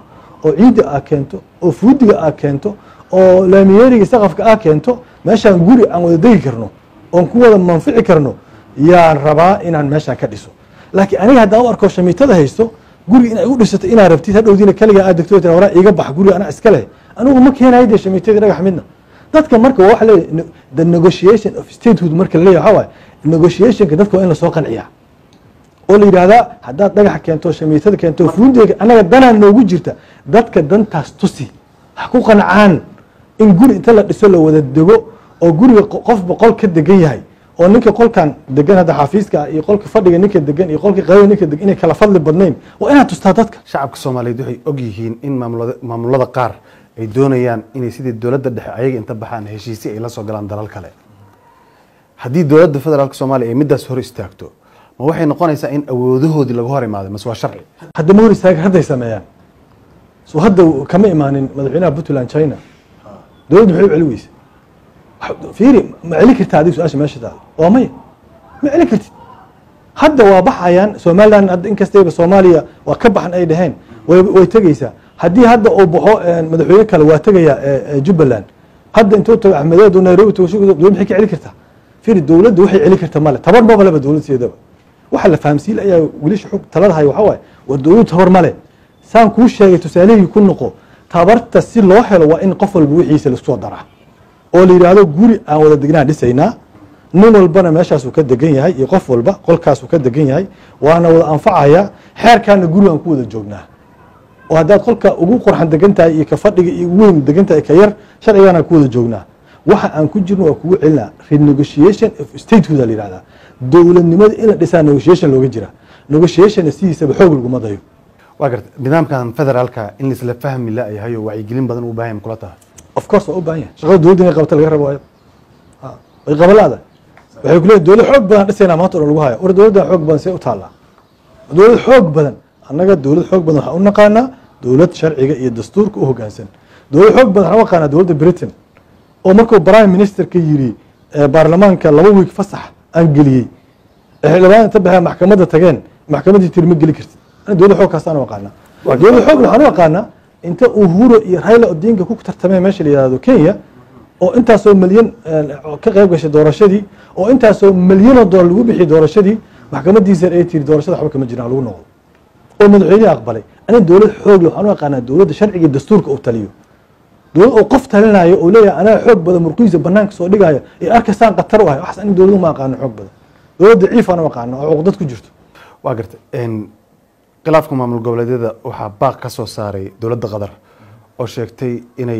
oo ciidda aa keento oo fuudiga aa keento oo laamiyeeriga saqafka aa keento meeshaan guri aan wada degi karno oon ku wada manfici karno yaan rabaa inaan meeshaan ka dhiso laakiin aniga haddaan u arko shamiitada haysto guriga inay igu dhisato inaad rabtid hadhowdiina kaligaa aad degto tira waraa iiga bax guriga anaa iska leh anigu ma keenayo dee shamiitadii dhagax midna dadka marka waxa leeyahay the negotiation of statehood marka la leeyahay waxaa waaye negotiationka dadka waa in lasoo qanciyaa oo la yidhaahdaa haddaad dhagax keento shamiitada keento fuundeega annaga danaa noogu jirta dadka dantaas tusi ha ku qancaan in guri inta la dhiso la wada dego oo guriga qofba qol ka degan yahay oo ninka qolkan degan hadda xafiiska ah iyo qolka fadhiga ninka degan iyo qolka qadada ninka degan inay kala fadli badnayn waa inaad tustaa dadka shacabka soomaaliyeed waxay og yihiin in maamulada maamulada qaar ay doonayaan inay sidii dowladda dhexe ayaga inta baxaan heshiisyo ay la soo galaan dalal kale haddii dowladda federaalk soomaaliya ay midaas hor istaagto ma waxay noqonaysaa in awoodahoodii laga hor imaaday mase waa sharci hadda ma hor istaaga hadday sameeyaan so hadda kama imaanin madaxweynaha puntland china dowladdu maxay u celi weyse fiiri ma celi kartaa adiga su-aasha meesha taal waa maya ma celi kartid hadda waa baxayaan somaliland hadda inkastayba soomaaliya waa ka baxan ay dhaheen way way tegeysaa haddii hadda uu baxo madaxweyne kale waa tegayaa jubbaland hadda intuu tago axmedeed oo nairobi tago shugud dowlad maxay ka celi kartaa fiiri dowladda waxay celi karta male tabar maba leba dowlad sideedaba waxa la fahamsiin ayaa wiilasha xog talada haya waxaa waaye waa dowlad tabar male saan kuu sheegay tusaalihii ku noqo tabarta si loo helo waa in qof walba wixiisa laisku daraa oo la yidhaahdo guri aan wada degnaan dhisaynaa nin walbana meeshaasuu ka degan yahay iyo qof walba qolkaasuu ka degan yahay waana wada anfacaya xeerkaana guri aan ku wada joognaa oo haddaad qolka ugu qorxan degan tahay iyo ka fadhiga iyo ugu weyn degan tahay ka yar sharcigaana ku wada joognaa waxa aan ku jirno waa kugu celinaa renegotiation of statehood la yihahdaa dowladnimada in la dhisaa negotiation looga jira negotiationna sidiisaba xoog laguma dayo waa garta nidaamkan federaalka in laisla fahmi la-yahay oo wacyigelin badan u baahan kula tahay of course waa u baahan yahay shaqada dowladda inay qabata laga rabo waayo way qabalaada waxay ku leeyihin dowlad xoog badan dhisaynaa maanta o dhan lagu haya war dowladda xoog badan see u taallaa dowlad xoog badan annaga dowlad xoog badan waxaan u naqaanaa dowlad sharciga iyo dastuurka u hoggaansan dowlad xoog badan waxaan u naqaanaa dowladda britain oo markuu prime ministerka yiri baarlamaanka laba wiig fasax aan geliyey xildhibaan inta baxeen maxkamadda tageen maxkamaddii tiri ma geli kartid ana dowlad xoog kaasaan u aqaanaa dowlad xoogna waxaan u aqaanaa inta uhuro iyo raila odinga ku tartameen meesha la yihahdo kenya oo intaasoo milyan ka qayb gashay doorashadii oo intaasoo milyanoo doolar lagu bixiyay doorashadii maxkamadiisa ay tiri doorashada waxba kama jiraan lagu noqdo oo madaxweynihii aqbalay aniga dowlad xoogle waxaan u aqaanaa dowladda sharciga dastuurka uu taliyo dowlad oo qof talinayo oo leeyahay anaa xoog badan murqiisa banaanka soo dhigayo ee arkasaan qatar u ahay waxaas aniga dowladu ma aqaano xoog badan dowlad daciifaan u aqaano oo cuqdad ku jirto waa garta khilaafka maamul goboleedyada waxaa baaq ka soo saaray dowladda qatar oo sheegtay inay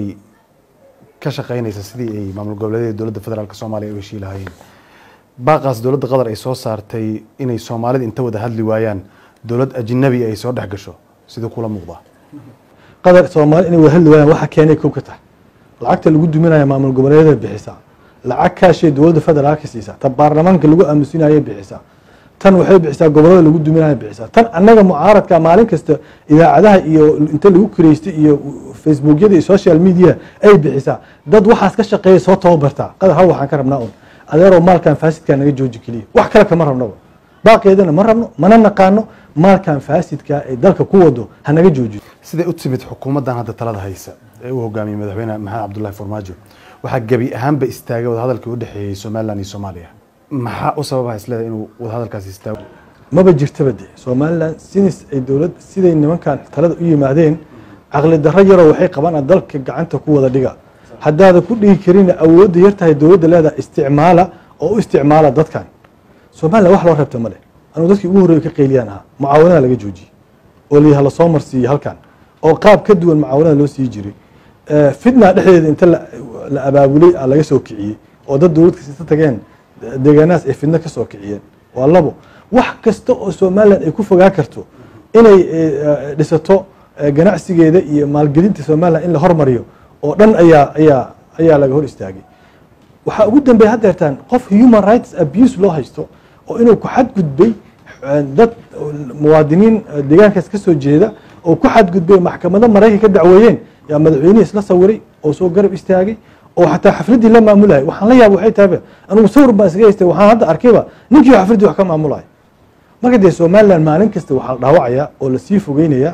ka shaqeynaysa sidii ay maamul goboleedyada dowladda federaalk soomaaliya u heshii lahaayeen baaqaas dowladda qatar ay soo saartay inay soomaalida inta wada hadli waayaan dowlad ajnabi ay soo dhex gasho sidii kula muuqdaa qatar soomaali inay wada hadli waayaan waxa keenay kow ka tahay lacagta lagu duminaya maamul goboleedyada bixisaa lacag kaashay dowladda federaalka siisaa ta baarlamaanka lagu aamusinayay bixisaa tan waxay bixisaa gobolada lagu duminaya bixisaa tan annaga mucaaradka maalin kasta idaacadaha iyo inta lagu kireystay iyo facebookyada iyo social media ay bixisaa dad waxaas ka shaqeeya soo tababartaa qadar hal waxaan ka rabnaa un adeeroo maalkan faasidkaa naga jooji keliya wax kale kama rabnaba baaqeedana ma rabno mana naqaano maalkan faasidkaa ee dalka ku wado ha naga joojiyo siday u timid xukuumaddan hadda talada haysa ee uu hogaamiyey madaxweyne maxamed cabdullahi farmaajo waxaa gebi ahaanba istaagay wadahadalkii u dhexeeyey somalilan iyo soomaaliya maxaa u sababaha isleedahay inuu wadahadalkaasi istaago maba jirtaba de somalilan sinis ay dowlad siday nimankan talada u yimaadeen caqli darro yaroo waxay qabaan dalka gacanta ku wada dhiga haddaada ku dhigi karina awoodda yartahay dowladda leedaha isticmaala oo u isticmaala dadkan somalilan wax loo reebta male anuu dadkii ugu horreeya ka qayliyaan ahaa mucaawanada laga joojiyey oo layaha lasoo marsiiyey halkan oo qaab ka duwan mucaawanada loo sii jiray fitna dhexdeeda inta la abaabulay a laga soo kiciyey oo dad dowlad kasta tageen deegaanahaas ay fidno ka soo kiciyeen waa labo wax kasta oo somalilan ay ku fogaa karto inay dhisato ganacsigeeda iyo maalgelinta somalilan in la hormariyo oo dhan ayaa ayaa ayaa laga hor istaagay waxaa ugu dambeeya haddeertaan qof human rights abuse loo haysto oo inuu ku xadgudbay dad muwaadiniin deegaankaas ka soo jeeda oo ku xadgudbay maxkamado maraykan ka dacweeyeen yaa madaxweynihii isla sawiray oo soo garab istaagay oo xataa xafladdii la maamulahay waxaan la yaaba waxay tahay anugu sawir baan isaga haystay waxaan hadda arkayba ninkii xafladdii wax ka maamulaya marka dee somalilan maalin kasta waxaa la dhaawacaya oo lasii fogeynaya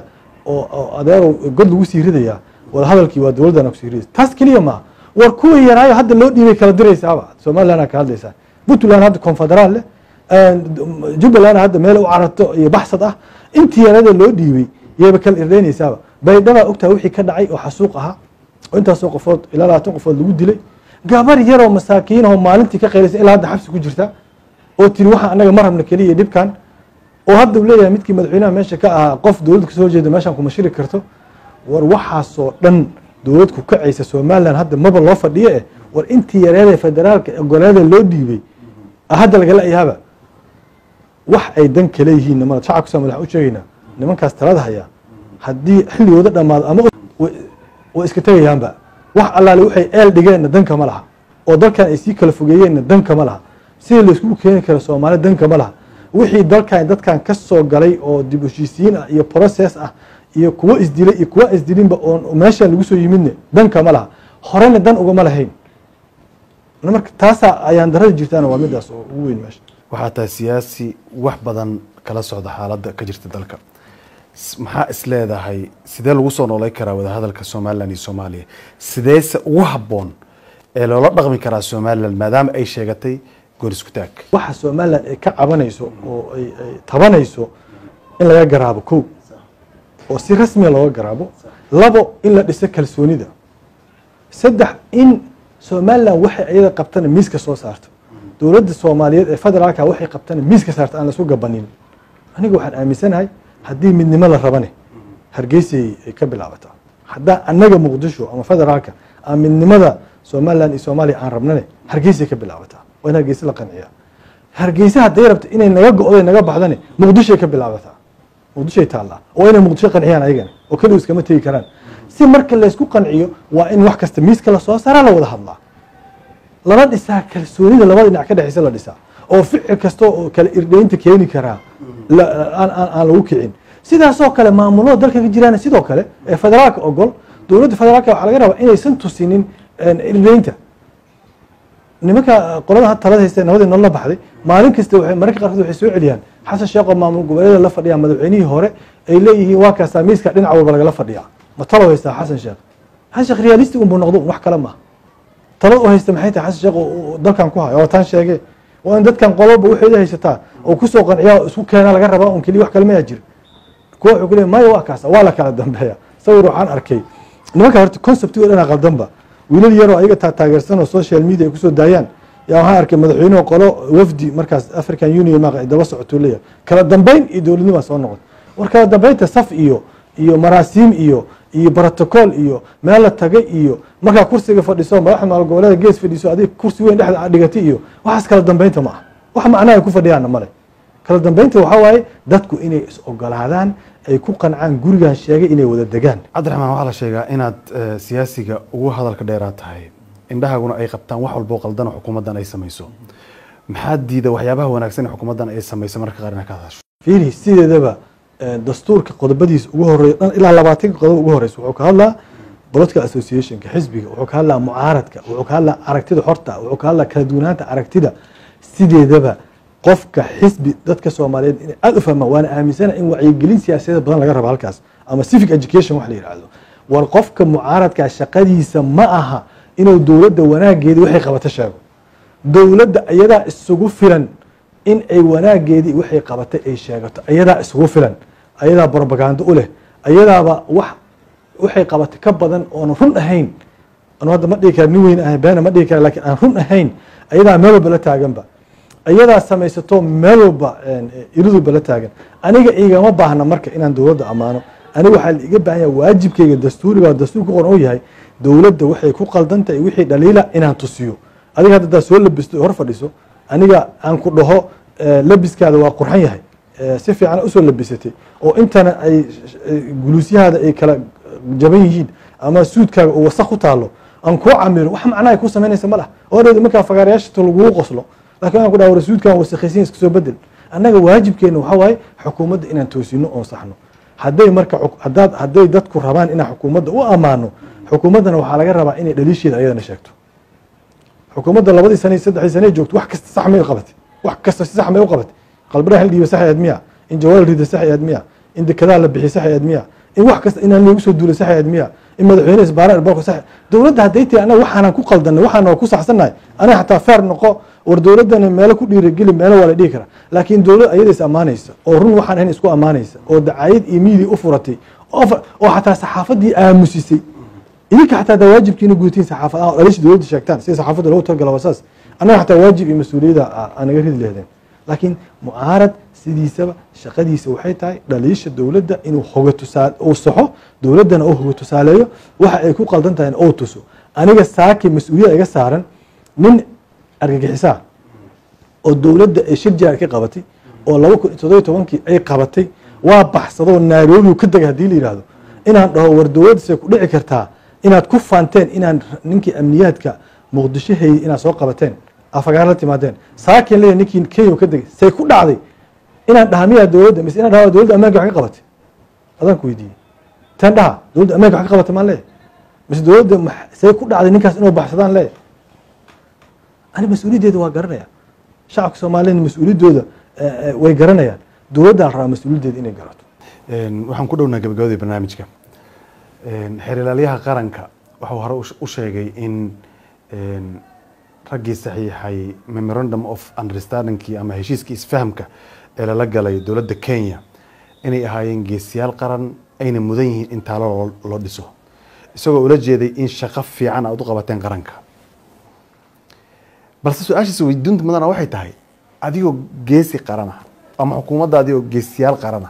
oo oo adeerow god lagu sii ridayaa wadahadalkii waa dowladdana kusii ridaysa taas keliya maaha war kuwii yaraayo hadda loo dhiibay kala diraysaaba somaliland ka hadlaysaa puntland hadda confederaal leh jubbaland hadda meel u carato iyo baxsad ah intii yarada loo dhiibay yayba kala irdheynaysaaba baydhabaa ogtaha wixii ka dhacay oo xasuuq ahaa oo intaasoo qofood ilaa labaatan qofood lagu dilay gabar yaroo masaakiin oo maalintii ka qayleysa ilaa hadda xabsi ku jirta oo tiri waxaan anaga ma rabna keliya dhibkan oo hadda uu leeyahay midkii madaxweynaha meesha ka ahaa qof dowladda kasoo horjeeda meeshaan kuma shiri karto war waxaasoo dhan dowlad ku kacaysa somaliland hadda maba loo fadhiyo eh war intii yareeda federaalka goleeda loo dhiibay hadda lagala yahaaba wax ay dan kale yihiin nimada shacabka soomaliya waxaan u sheegaynaa nimankaas talada hayaa haddii xilligooda dhammaado ama way iska tegayaanba wax allaale waxay eel dhigeenna danka ma laha oo dalkan ay sii kala fogeeyeenna danka ma laha sidii layskugu keeni kara soomaali danka ma laha wixii dalkan dadkan ka soo galay oo dib heshiisiin ah iyo process ah iyo kuwo isdilay iyo kuwa isdilinba oo meesha lagu soo yimidne danka ma laha horena dan ugama lahayn marka taasaa ayaan darada jirtaana waa midaas oo ugu weyn meesha waxaa tahay siyaasi wax badan kala socda xaaladda ka jirta dalka maxaa is leedahay sidee lagu soo noolay karaa wadahadalka somalilan iyo soomaaliya sideese ugu habboon ee loola dhaqmi karaa somalilan maadaama ay sheegatay goor isku taag waxa somalilan ay ka cabanayso oo ay ay tabanayso in laga garaabo kow oo si rasmiya looga garaabo labo in la dhiso kalsoonida saddex in somalilan waxay ayada qabtana miiska soo saarto dowladda soomaaliyeed ee federaalka waxay qabtana miiska saarta aan lasu gabanin aniga waxaan aaminsanahay haddii midnimo la rabane hargeysay ay ka bilaabataa haddaa annaga muqdisho ama federaalka aan midnimada somalilan iyo soomaaliya aan rabnane hargeysay ka bilaabataa waa in hargeysa la qanciyaa hargeysa hadday rabto inay naga go-day naga baxdane muqdishoay ka bilaabataa muqdishoay taallaa oo inay muqdisho qanciyaan ayagana oo keligu iskama tegi karaan si marka laysku qanciyo waa in wax kasta miiska lasoo saaraa la wada hadlaa lala dhisaa kalsoonida labada dhinac ka dhexeysa la dhisaa oo ficil kasta oo kale irdheynta keeni karaa aan lagu kicin sidaasoo kale maamulada dalka ka jiraan sidoo kale ee federaalka ogol dowladda federaalka waxaa laga rabaa inaysan tusinin irdheynta nimanka qolada talada haysta nabadii nolola baxday maalin kasta waxay mararka qaarkood waxay soo celiyaan xasan sheekh oo maamul goboleeda la fadhiyaa madaxweynihii hore ay leeyihiin waa kaasaa miiska dhinac walba lagala fadhiyaa ma talo haystaa xasan sheekh xasan sheekh realistic unbuu noqdo wax kale maaha talada u haysta maxay tahay xasan sheekh oo dalkan ku hayo oo taan sheege waa in dadkan qoloba waxeeda haysataa oo kusoo qanciyaa oo isku keena laga rabaa un keliya wax kale mayaa jira kuwa wuxuu ku leeyahy maya waa kaasa waa la kala dambeeya sawir waxaan arkay nimanka horta conceptigo dhana qaldanba wiilal yaroo ayaga taa taageersan oo social media ay kusoo daayaan yaa waxaan arkay madaxweynuhu qolo wafdi markaas african union ma ay daba socotuu leeyahay kala dambeyn iyo dowladnima soo noqon war kala dambeynta saf iyo iyo maraasiim iyo iyo protocol iyo meel la tagay iyo markaa kursiga fadhiso madaxda maal goboleeda gees fadhiso adiga kursi weyn dhexda aad dhigatay iyo waxaas kala dambeynta ma aha wax macnaha ay ku fadhiyaanna male kala dambeynta waxaa waaye dadku inay is ogolaadaan ay ku qancaan gurigan sheegay inay wada degaan cabdiraxmaan waxaa la sheegaa inaad siyaasiga ugu hadalka dheeraad tahay indhahaguna ay qabtaan wax walboo qaldan oo xukuumaddan ay samayso maxaa diida waxyaabaha wanaagsan ee xukuumaddan ay samayso marka qaar inaad ka hadasho fiiri sideedaba dastuurka qodobadiisa ugu horeeya dhan ilaa labaatanka qodob ugu horeysa wuxuu ka hadlaa political associationka xisbiga wuxuu ka hadlaa mucaaradka wuxuu ka hadlaa aragtida xorta wuxuu ka hadlaa kala duwanaanta aragtida sideedaba qofka xisbi dadka soomaaliyeed inay aada u fahmaan waana aaminsana in wacyigelin siyaasadeed badan laga rabo halkaas ama civic education wax la yidhaahdo war qofka mucaaradka shaqadiisa ma aha inuu dowladda wanaageedii waxay qabato sheego dowladda ayadaa isugu filan in ay wanaageedii waxay qabatay ay sheegato ayadaa isugu filan ayadaa brobagando u leh ayadaaba wax waxay qabatay ka badan oona run ahayn anu hadda ma dhigi kara nin weyn ahay beena ma dhigi kara lakin aan run ahayn ayadaa meel walba la taaganba ayadaa samaysato meel walba iriduba la taagan aniga igama baahna marka inaan dowladda ammaano aniga waxaa iga baahan yahay waajibkeyga dastuuriga dastuur ku qoran u yahay dowladda waxay ku qaldantahay wixii dhaliila inaan tusiyo adiga hadda hadaad soo labisto hor fadhiso aniga aan ku dhaho labiskaada waa qurxan yahay si fiican usoo labisatay oo intana ay guluusyahaada ay kala jaban yihiin ama suudkaaga oo wasaq ku taalo aan kuu camiro wax macnaha ay ku samaynaysa ma lah oo dheed markaa fagaarayaashata lagugu qoslo lakin aan ku dhaha war suudkan wasakhaysan iska soo bedel annaga waajibkeena waxaa waaye xukuumadda inaan toosino oon saxno hadday marka hadaad hadday dadku rabaan inaan xukuumadda u ammaano xukuumaddana waxaa laga rabaa inay dhaliisheeda ayadana sheegto xukuumadda labadii sane saddexdii sane joogto wax kasta sax may u qabatay wax kasta si sax may u qabatay qalbiraha in dhiiba sax eed miya in jawaal rida sax eed miya in dekedaha la bixiy sax eed miya in wax kasta inaan lagu soo duulay saxeed miya in madaxweyne isbaara erbalka sax dowladda hadday tahay anaga waxaanan ku qaldanay waxaan waa ku saxsannahay aniga xataa feer noqo war dowladdani meelo ku dhiirigeli meelo waa la dhihi karaa laakiin dowlad ayada is ammaanaysa oo run waxaan ahayn isku ammaanaysa oo dacaayad iyo miidi u furatay oo fa- oo xataa saxaafadii aamusisay idinka xataa hadaa waajibkiina guutiin saxaafad ah dhalish dowladda sheegtaan sida saxaafadda loogu talagala waa saas annaga xataa waajib iyo mas-uuliyadda aa- aa naga ridi lehdeen laakiin mucaarad sidiisaba shaqadiisa waxay tahay dhaliisha dowladda inuu hoga tusaa uu saxo dowladdana uu hoga tusaaleeyo waxa ay ku qaldan tahay uu tuso aniga saaki mas-uuliyad iga saaran nin argagixisaa oo dowladda ay shir jaar ka qabatay oo laba kun iyo toddobiyo tobankii ay qabatay waa baxsadoo nairobi ka degay haddii la yidhaahdo inaan dhaho war dowladda say ku dhici kartaa inaad ku faanteen inaan ninkii amniyaadka muqdisho hayay inaad soo qabateen afagaar la timaadeen saakin leeyahay ninkii kenya ka degay say ku dhacday inaan dhaha miyaa dowladda mise inaan dhaha dowladda ammaanka wax ka qabatay adaan ku weydiiyey tan dhaha dowladda ammaanka wax ka qabatay maan leeyahay mise dowladda max- say ku dhacday ninkaas inuu baxsadaan leeyahay ani mas-uuliyaddeeda waa garanaya shacabka soomaaliyana mas-uuliyaddooda eh, eh, way garanayaan dowladdaa rabaa mas-uuliyaddeeda inay garato Een, waxaan ku dhownaa gabagabadii barnaamijka Een, xeer ilaalyaha qaranka waxuu hore u sh- u sheegay in een, raggii saxiixay memorandum of understandingkii ama heshiiskii isfahamka ee lala galay dowladda kenya inay ahaayeen geesiyaal qaran ayna mudan yihiin in taalo loo- loo dhiso isagoo ula jeeday in shaqo fiican aad u qabateen qaranka balse su-aashiisa weydiinta mudana waxay tahay adigoo geesi qarana ama xukuumadda adigoo geesiyaal qarana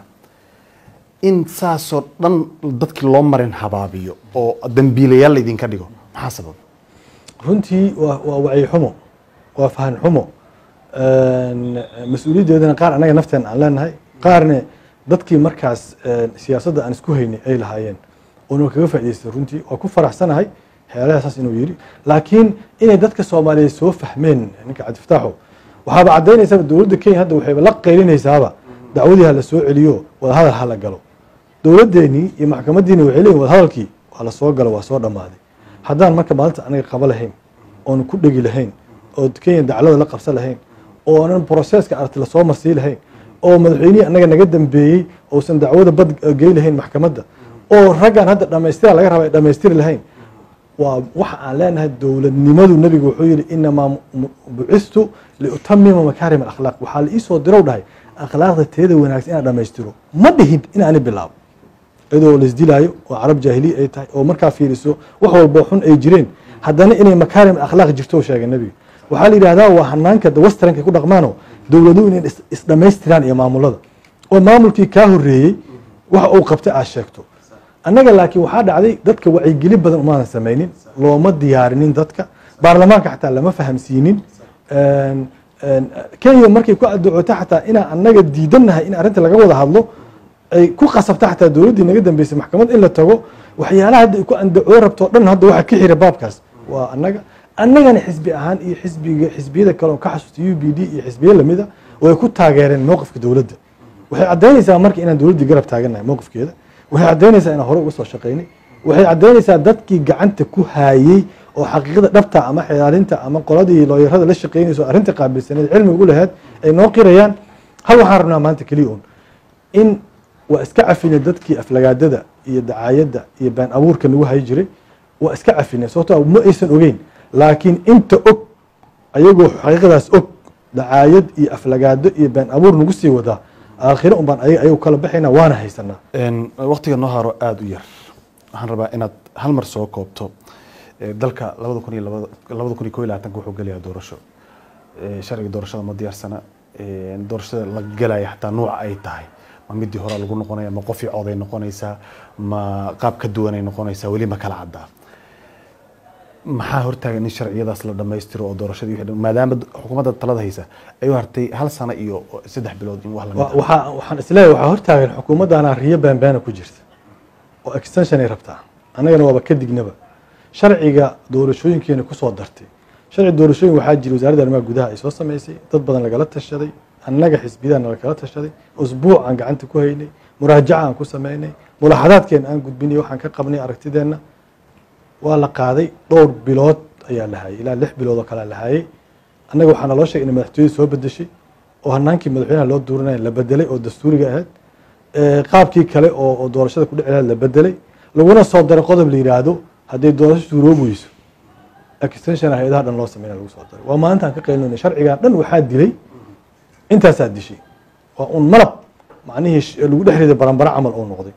in saasoo dhan dadkii loo marin habaabiyo oo dambiilayaal laydinka dhigo maxaa sabab runtii waa waa wacyi xumo waa fahan xumo Een, mas-uuliyaddeedana qaar annaga nafteen aan leenahay qaarne dadkii markaas een, siyaasadda aan isku haynay ay lahaayeen oona kaga faa'idaystay runtii waa ku faraxsanahay xeelaha saas inuu yidhi laakiin inay dadka soomaaliyeed soo fahmeen ninka cabdifataaxo waxaaba caddaynaysaaba dowladda kenya hadda waxayba la qaylinaysaaba dacwadii ha la soo celiyo wadahadal ha la galo dowladdeenii iyo maxkamaddiina waxay leeyihin wadahadalkii waa la soo galo waa soo dhammaaday haddaan marka maalinta anaga qaba lahayn oon ku dhegi lahayn oo kenya daclada la qabsan lahayn oonan broseska aragti lasoo marsii lahayn oo madaxweynihii anaga naga dambeeyey ousan dacwada bad gey lahayn maxkamadda oo raggan hadda dhamaystira laga raba ay dhamaystiri lahayn waa waxa aan leenahay dowladnimadu nebigu wuxuu yihi inamaa mu- bucistu liutamima makaarim alakhlaaq waxaa la iisoo dirow dhahay akhlaaqda teeda wanaagsan inaan dhamaystiro ma dhihin inaani bilaabo iyadoo laisdilaayo oo carab jaahiliya ay tahay oo markaa fiiriso wax walboo xun ay jireen haddana inay makaarim akhlaaq jirto oo sheegay nebiga waxaa la yidhahdaa waa hanaanka westernka ku dhaqmaano dowladuhu inay is- isdhamaystiraan iyo maamulada oo maamulkii kaa horeeyey waxa uu qabtay aad sheegto annaga laakiin waxaa dhacday dadka wacyigeli badan umaadan samaynin looma diyaarinin dadka baarlamaanka xataa lama fahamsiinin Een, een, kenya markay ku adducoota xataa inaan annaga diidannahay in arrinta laga wada hadlo ay ku qasabta xataa dowladdii naga dambeysay maxkamad in la tago waxyaalaha hadda ay ku andacoo rabto o dhan hadda waxa ka xira baabkaas waa annaga annagana xisbi ahaan iyo xisbiga xisbiyada kale oo ka xasuusta u b d iyo xisbiye lamida way ku taageereen mowqifka dowladda waxay caddaynaysaa marka inaan dowladdii garab taagannahay mowqifkeeda waxay caddaynaysaa inaan hore uga soo shaqaynay waxay caddaynaysaa dadkii gacanta ku haayey oo xaqiiqada dhabta ama xilaalinta ama qoladii looyarada la shaqaynayso arrinta qaabilsaneed cilmi ugu lahayd ay noo qirayaan hal waxaan rabnaa maanta keliya un in waa iska cafinay dadkii aflagaadada iyo dacaayadda iyo been abuurka nagu hayi jiray waa iska cafinay sababtoo ma aysan ogeyn laakiin inta og ayagoo xaqiiqadaas og dacaayad iyo aflagaado iyo been abuur nagu sii wadaa aakhiro un baan ayaga ayagu kala baxayna waana haysanaa waktiga noo haro aada u yar waxaan rabaa inaad hal mar soo koobto Eh, dalka labada kun iyo labada labada kun iyo kow iyo labaatanka wuxuu gelayaa doorasho Eh, sharciga doorashada ma diyaarsana Eh, doorashada la gelaya xataa nuuca ay tahay ma midii hore lagu noqonaya ma qof iyo coday noqonaysaa ma qaab ka duwan ay noqonaysaa weli ma kala caddaa maxaa hortaagan in sharciyadaas la dhammaystiro oo doorashadii wixii dhan- maadaama xukuumadda talada haysa ay u hartay hal sano iyo saddex bilood in wax la Wa- waxaa waxaan isleeyahay waxaa hortaagan xukuumaddaana riyo baanbaana ku jirta oo extension ay rabtaa annagana waaba ka dignaba sharciga doorashooyinkeena kusoo dartay sharci doorashooyin waxaa jira wasaaradda arrimaha gudaha ay soo samaysay dad badan lagala tashaday annaga xisbiyadana lagala tashaday usbuuc aan gacanta ku haynay muraajaca aan ku samaynay mulaaxadaadkeena aan gudbinay waxaan ka qabnay aragtideenna waa la qaaday dhowr bilood ayaa la hayay ilaa lix bilood oo kalea la hayay annaga waxaa naloo sheegay in madaxtooyada soo bedeshay oo hanaankii madaxweynaha loo duurinaya la bedelay oo dastuuriga ahayd qaabkii kale oo oo doorashada ku dhici lahayd la bedelay laguna soo daray qodob la yidhaahdo hadday doorasho suuroobi weyso extension hay-adaha dhan loo sameynaya lagu soo daray waa maalintaan ka qeylinoynay sharcigan dhan waxaa dilay intaasaa dishay waa un malab macnihii lagu dhex riday baranbaro camal oo noqday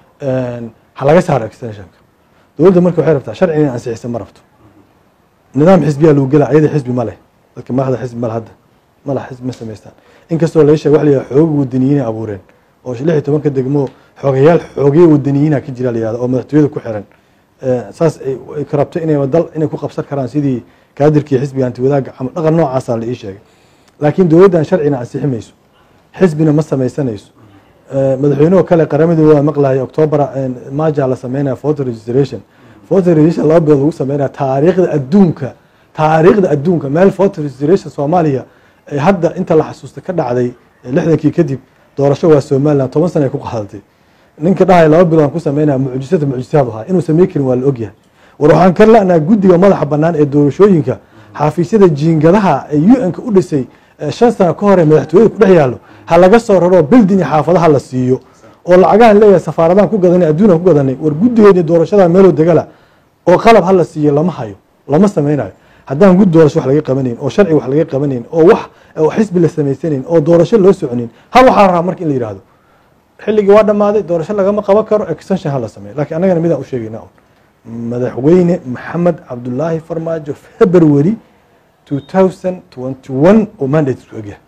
ha laga saaro extensionka dowladda marka waxay rabtaa sharciga in ansixisa ma rabto nidaam xisbiyaa lagu gelaa ayada xisbi ma leh dadka madaxda xisbi male hadda mala xisbi ma samaystaan inkastoo laga sheeg wax la yihahdo xooga wadaniyiina abuureen oo lix iyo tobanka degmo xoogayaal xoogaya wadaniyiina ka jira la yihahdo oo madaxtooyada ku xiran saas ay ka rabto inay dal inay ku qabsan karaan sidii kaadirkii xisbiga anti wadaagga camal dhaqan noocaasaa la ii sheegay laakiin dowladdan sharcina ansixi mayso xisbina ma samaysanayso madaxweynuhu kale qaramada waa maqlaya octoobar maaja la sameynaya voter registration voter registration laba bilood lagu sameynaya taariikhda adduunka taariikhda adduunka meel voter registration soomaaliya hadda inta la xasuusta ka dhacday lixdankii kadib doorasho waa somaliland toban sana ay ku qaadatay ninka dhahaya laba bilood aan ku sameynaya mucjisada mucjisaad ahaa inuu samey karin waa la ogyahay war waxaan ka la'naa guddiga madaxa bannaan ee doorashooyinka xafiisyada jiingadaha ee u n ka u dhisay shan sano ka hor ee madaxtooyada ku dhex yaallo ha laga soo raro bildin iyo xaafadaha la siiyo oo lacagahan leeyahay safaaradahan ku gadanay adduunan ku gadanay war guddigeeni doorashada meeloo degala oo qalab ha la siiyo lama hayo lama sameynayo haddaan gud doorasho wax laga qabanayn oo sharci wax laga qabanayn oo wax xisbi la samaysanayn oo doorasho loo soconin hal waxaa rabaa marka in la yihahdo xilligii waa dhammaaday doorasho lagama qaban karo extension ha la sameeyo lakiin annagana midaan u sheegayna un madaxweyne maxamed cabdulaahi farmaajo february two thousand twenty one oo mandate isku egyahay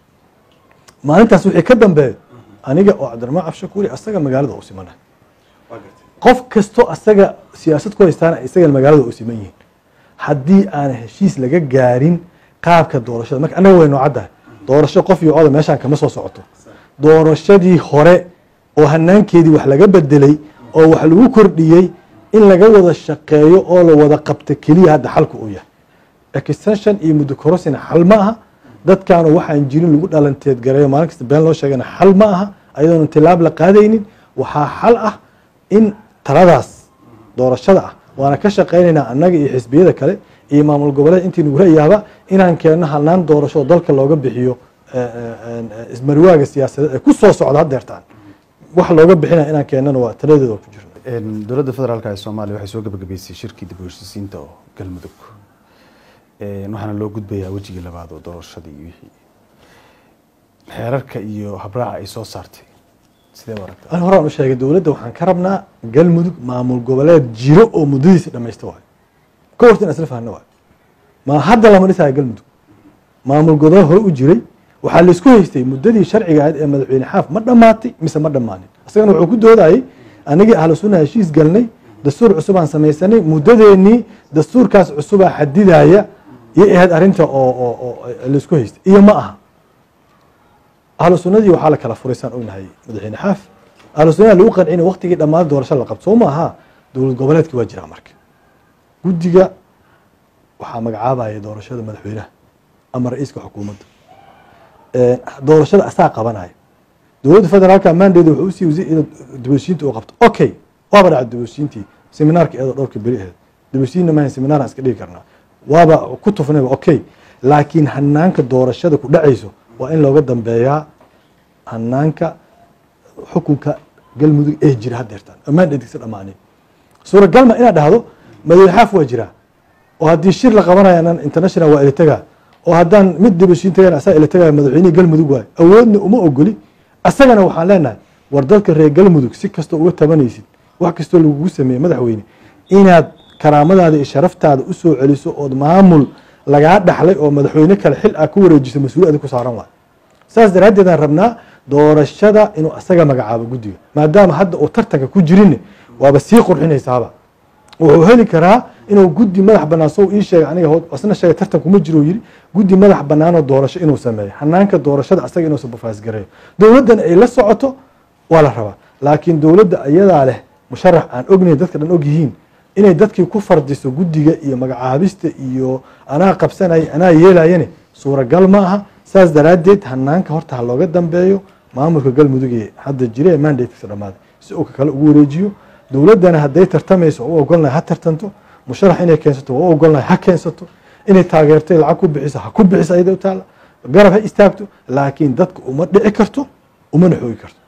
maalintaas wixii ka dambeeyo aniga oo cabdiraxmaan cabshakuuri asaga magaalada u simana qof kastoo asaga siyaasad ku haystaana isaga magaalada u siman yihiin haddii aan heshiis laga gaarin qaabka doorashada marka annaga way noocaddahay doorasho qof iyo coda meeshaan kama soo socoto doorashadii hore oo hanaankeedii wax laga bedelay oo wax lagu kordhiyey in laga wada shaqeeyo oo la wada qabta keliya hadda xalku uu yahay extension iyo muddo korosina xal ma aha dadkaanu waxaan jirin lagu dhalanteed gareeyo maalin kasta been loo sheegana xal ma aha ayadoona tilaab la qaadaynin waxaa xal ah in taladaas doorashada ah waana ka shaqaynaynaa annaga iyo xisbiyada kale iyo maamul goboleed intii nagu rayaaba inaan keenno halnaan doorasho oo dalka looga bixiyo ismariwaaga siyaasadeed ee ku soo socda haddeertaan wax looga bixinaya inaan keennana waa taladeeda oo ku jirno dowladda federaalka ee soomaaliya waxay soo gabagabaysay shirkii dib u heshiisiinta oo galmudug waxaana loo gudbayaa wejigii labaad oo doorashadii iyo wixii xeerarka iyo habraaca ay soo saartay sidee aragta an horaan u sheegay dowladda waxaan ka rabnaa galmudug maamul goboleed jiro oo muddadiisa dhamaysta waayo ka horta in isla fahno waayo ma hadda lama dhisayo galmudug maamul goboleed hore u jiray waxaa laisku haystay muddadii sharciga ahayd ee madaxweyne xaaf ma dhammaatay mise ma dhammaanin isagana wuxuu ku doodayay anigii ahlu sunna heshiis galnay dastuur cusub aan samaysanay muddadeenii dastuurkaas cusubaa xadidaya yay ahayd arrinta oo oo laisku haystay iyo ma aha ahlu sunnadii waxaa la kala furay saan ognahay madaxweyne xaaf ahlu sunnada lagu qancina waktigii dhammaada doorasho la qabto soo ma aha dowlad goboleedki waa jiraa marka guddiga waxaa magacaabaya doorashada madaxweynaha ama ra-iiska xukuumadda doorashada asaa qabanaya dowladda federaalka mandeed wuxuu usii wasiir dibashiinta uu qabto okay waaba dhacay dibashiintii seminaarka iyadoo dhowrka beri aheed dibashiinna maahan seminaaraan iska dhigi karnaa waaba ku tufnayba okay laakiin hanaanka doorashada ku dhacayso waa in looga dambeeyaa hanaanka xukunka galmudug ee jira haddeertaan oo mandatekiisa dhammaanin suuragalma inaad dhahdo madaxweyne xaaf waa jiraa oo haddii shir la qabanaya international waa elitaga oo haddaan mid dibashiin tagana asaa elitaga madaxweynihii galmudug waayo awoodna uma ogoli asagana waxaan leenahay war dalka reer galmudug si kastoo uga tabanaysid wax kastoo lagugu sameeye madaxweyne inaad karaamadaada iyo sharaftaada usoo celiso ood maamul lagaa dhaxlay oo madaxweyne kale xil ah ku wareejiso mas-uul adig ku saaran waayo saas daraaddeedaan rabnaa doorashada inuu asaga magacaabo guddiga maadaama hadda uu tartanka ku jirinne waaba sii qurxinaysaaba wuxuu heli karaa inuu guddi madax banaan sow ii sheegay aniga isna sheegay tartan kuma jiro yiri guddi madax banaanoo doorasho inuu sameeyo hanaanka doorashada asaga inuu sabafaas gareeyo dowladdan ay la socoto waa la rabaa laakiin dowladda ayadaa leh musharax aan ognayn dadka dhan og yihiin inay dadkii ku fardiso guddiga iyo magacaabista iyo anaa qabsanaya anaa yeelayane suuragal ma aha saas daraaddeed hanaanka horta ha looga dambeeyo maamulka galmudug ee hadda jira ee mandatekiisa dhammaaday si uu kale ugu wareejiyo dowladdana hadday tartamayso u ogolnahay ha tartanto musharax inay keensato waa u ogolnahay ha keensato inay taageertay lacag ku bixiso ha ku bixiso ayada u taala garab ha istaagto laakiin dadka uma dhici karto umana xoogi karto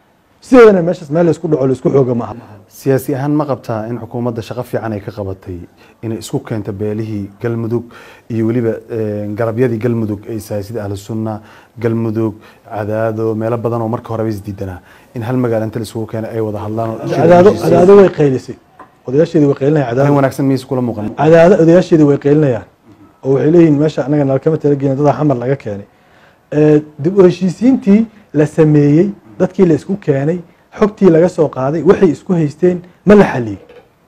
sideedana meeshaas meel laysku dhaco laysku xooga ma aha siyaasi ahaan ma qabtaa in xukuumadda shaqo fiican ay ka qabatay inay isku keento beelihii galmudug iyo weliba eh, garabyadii galmudug ay tahay sida ahlu sunna galmudug cadaado meelo badan oo marka horeba isdiidanaa in hal magaalo inta la isugu keenay ay wada hadlaan oo cadaado cadaado way qaylisay odayaasheedii way qaylinayaan arrin cadaado wanaagsan miyaysa kula muuqan cadaado odayaasheedii way qaylinayaan oo waxay leeyihiin meesha anaga nalkama talagelin dadaa xamar laga keenay Ee, dib u heshiisiintii la sameeyey dadkii la isku keenay xogtii laga soo qaaday waxay isku haysteen ma la xaliyey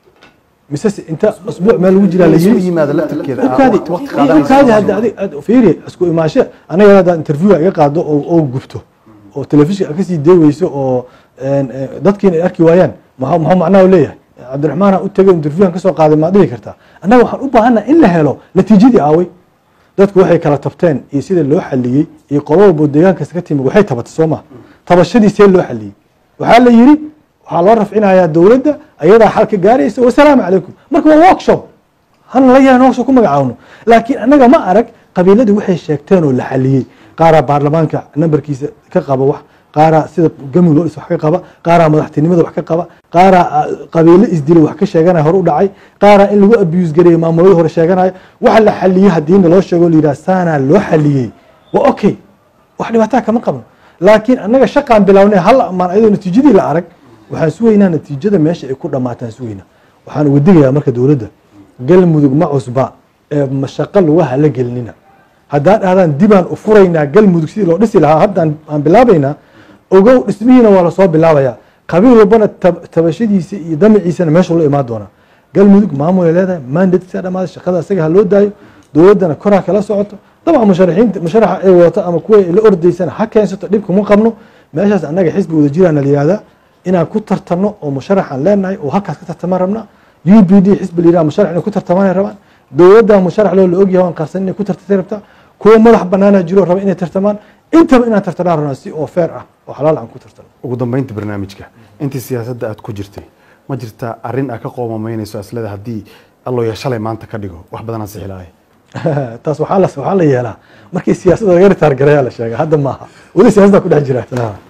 mise se inta usbuuc meel lagu jiraa la isu yiri yimaada laftirkeeda ah, ukaadi waqti- waqti qaadanaysa. ukaadi hadda adig ad- fiiri isku imaasho anaga hadda interview iga qaado oo oo gubto oo telefishin ka sii deeweyso oo een, ee, dadkiina ay arki waayaan maxaa maxaa macnaha uu leeyahay cabdiraxmaan aan u tegay interviewaan ka soo qaaday maad dhihi kartaa annaga waxaan u baahannaha in la helo natiijadii aaway dadku waxay kala tabteen iyo sida loo xaliyey iyo qolo walbo deegaankaas ka timid waxay tabatay soo ma tabashadii see loo xaliyey waxaa la yiri waxaa loo rafcinayaa dowladda ayadaa xal ka gaaraysa wasalaamu calaykum marka waa workshop hana la yahan workshop ku magacaawno laakiin annaga ma arag qabiiladii waxay sheegteen oo la xaliyey qaaraa baarlamaanka nambarkiisa ka qaba wax qaaraa sida gamig loo dhis wax ka qaba qaaraa madaxtinimada wax ka qaba qaaraa ah, qabiilo isdilay wax ka sheeganaya hore u dhacay qaaraa in lagu abuse gareeyey maamuladii hore sheeganaya waxa la xaliyey haddiina loo sheego la yidhaha saanaa loo xaliyey waa okay wax dhibaataa kama qabno laakiin annaga shaqaan bilownay hal amaan ayadoo natiijadii la arag waxaan sugaynaa natiijada meesha ay ku dhammaataan sugaynaa waxaan uga digayaa marka dowladda galmudug ma cusba ee mashaqo lagu hala gelinina haddaan dhahdaan dibaan u furaynaa galmudug sidii loo dhisi lahaa haddaan aan bilaabaynaa ogow dhismihiina waa lasoo bilaabayaa qabiil walbana tab- tabashadiisa iyo damaciisana meesha loo imaan doonaa galmudug maamulay leedahay mandatekaa dhamaaday shaqada isaga ha loo daayo dowladdana koraa kala socoto dabcan musharaxiinta musharaxa ay wadato ama kuwa ay la ordaysana ha keensato dhibka ma qabno meeshaas annaga xisbi wada jiraana la yihahdaa inaan ku tartanno oo musharaxaan leenahay oo halkaas ka tartamaan rabnaa u b d xisbi la yihahda musharax inay ku tartamaan rabaan dowladda musharax loo la ogyahay waan qarsan inay ku tartantay rabtaa kuwa madax banaana jiro raba inay tartamaan intaba inaan tartanaan rabnaa si oo feer ah oo xalaal aan ku tartano ugu dambeynta barnaamijka intii siyaasadda aad ku jirtay ma jirtaa arrin aad ka qoomamaynayso aslada haddii allooya shalay maanta ka dhigo wax badan aan sixi lahay taas waxaa la waxaa la yeelaa markii siyaasadda laga ritaar gareeyaa la sheega hadda maaha weli siyaasadda ku dhex jira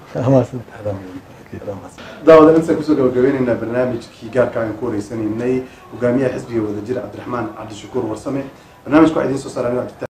daawadan intaan kusoo gabagabeynaynaa barnaamijkii gaarka aan ku wareysanaynay hogaamiyaha xisbiga wadajir cabdiraxmaan cabdishakuur warsame barnaamijka waxaa idiin soo saaray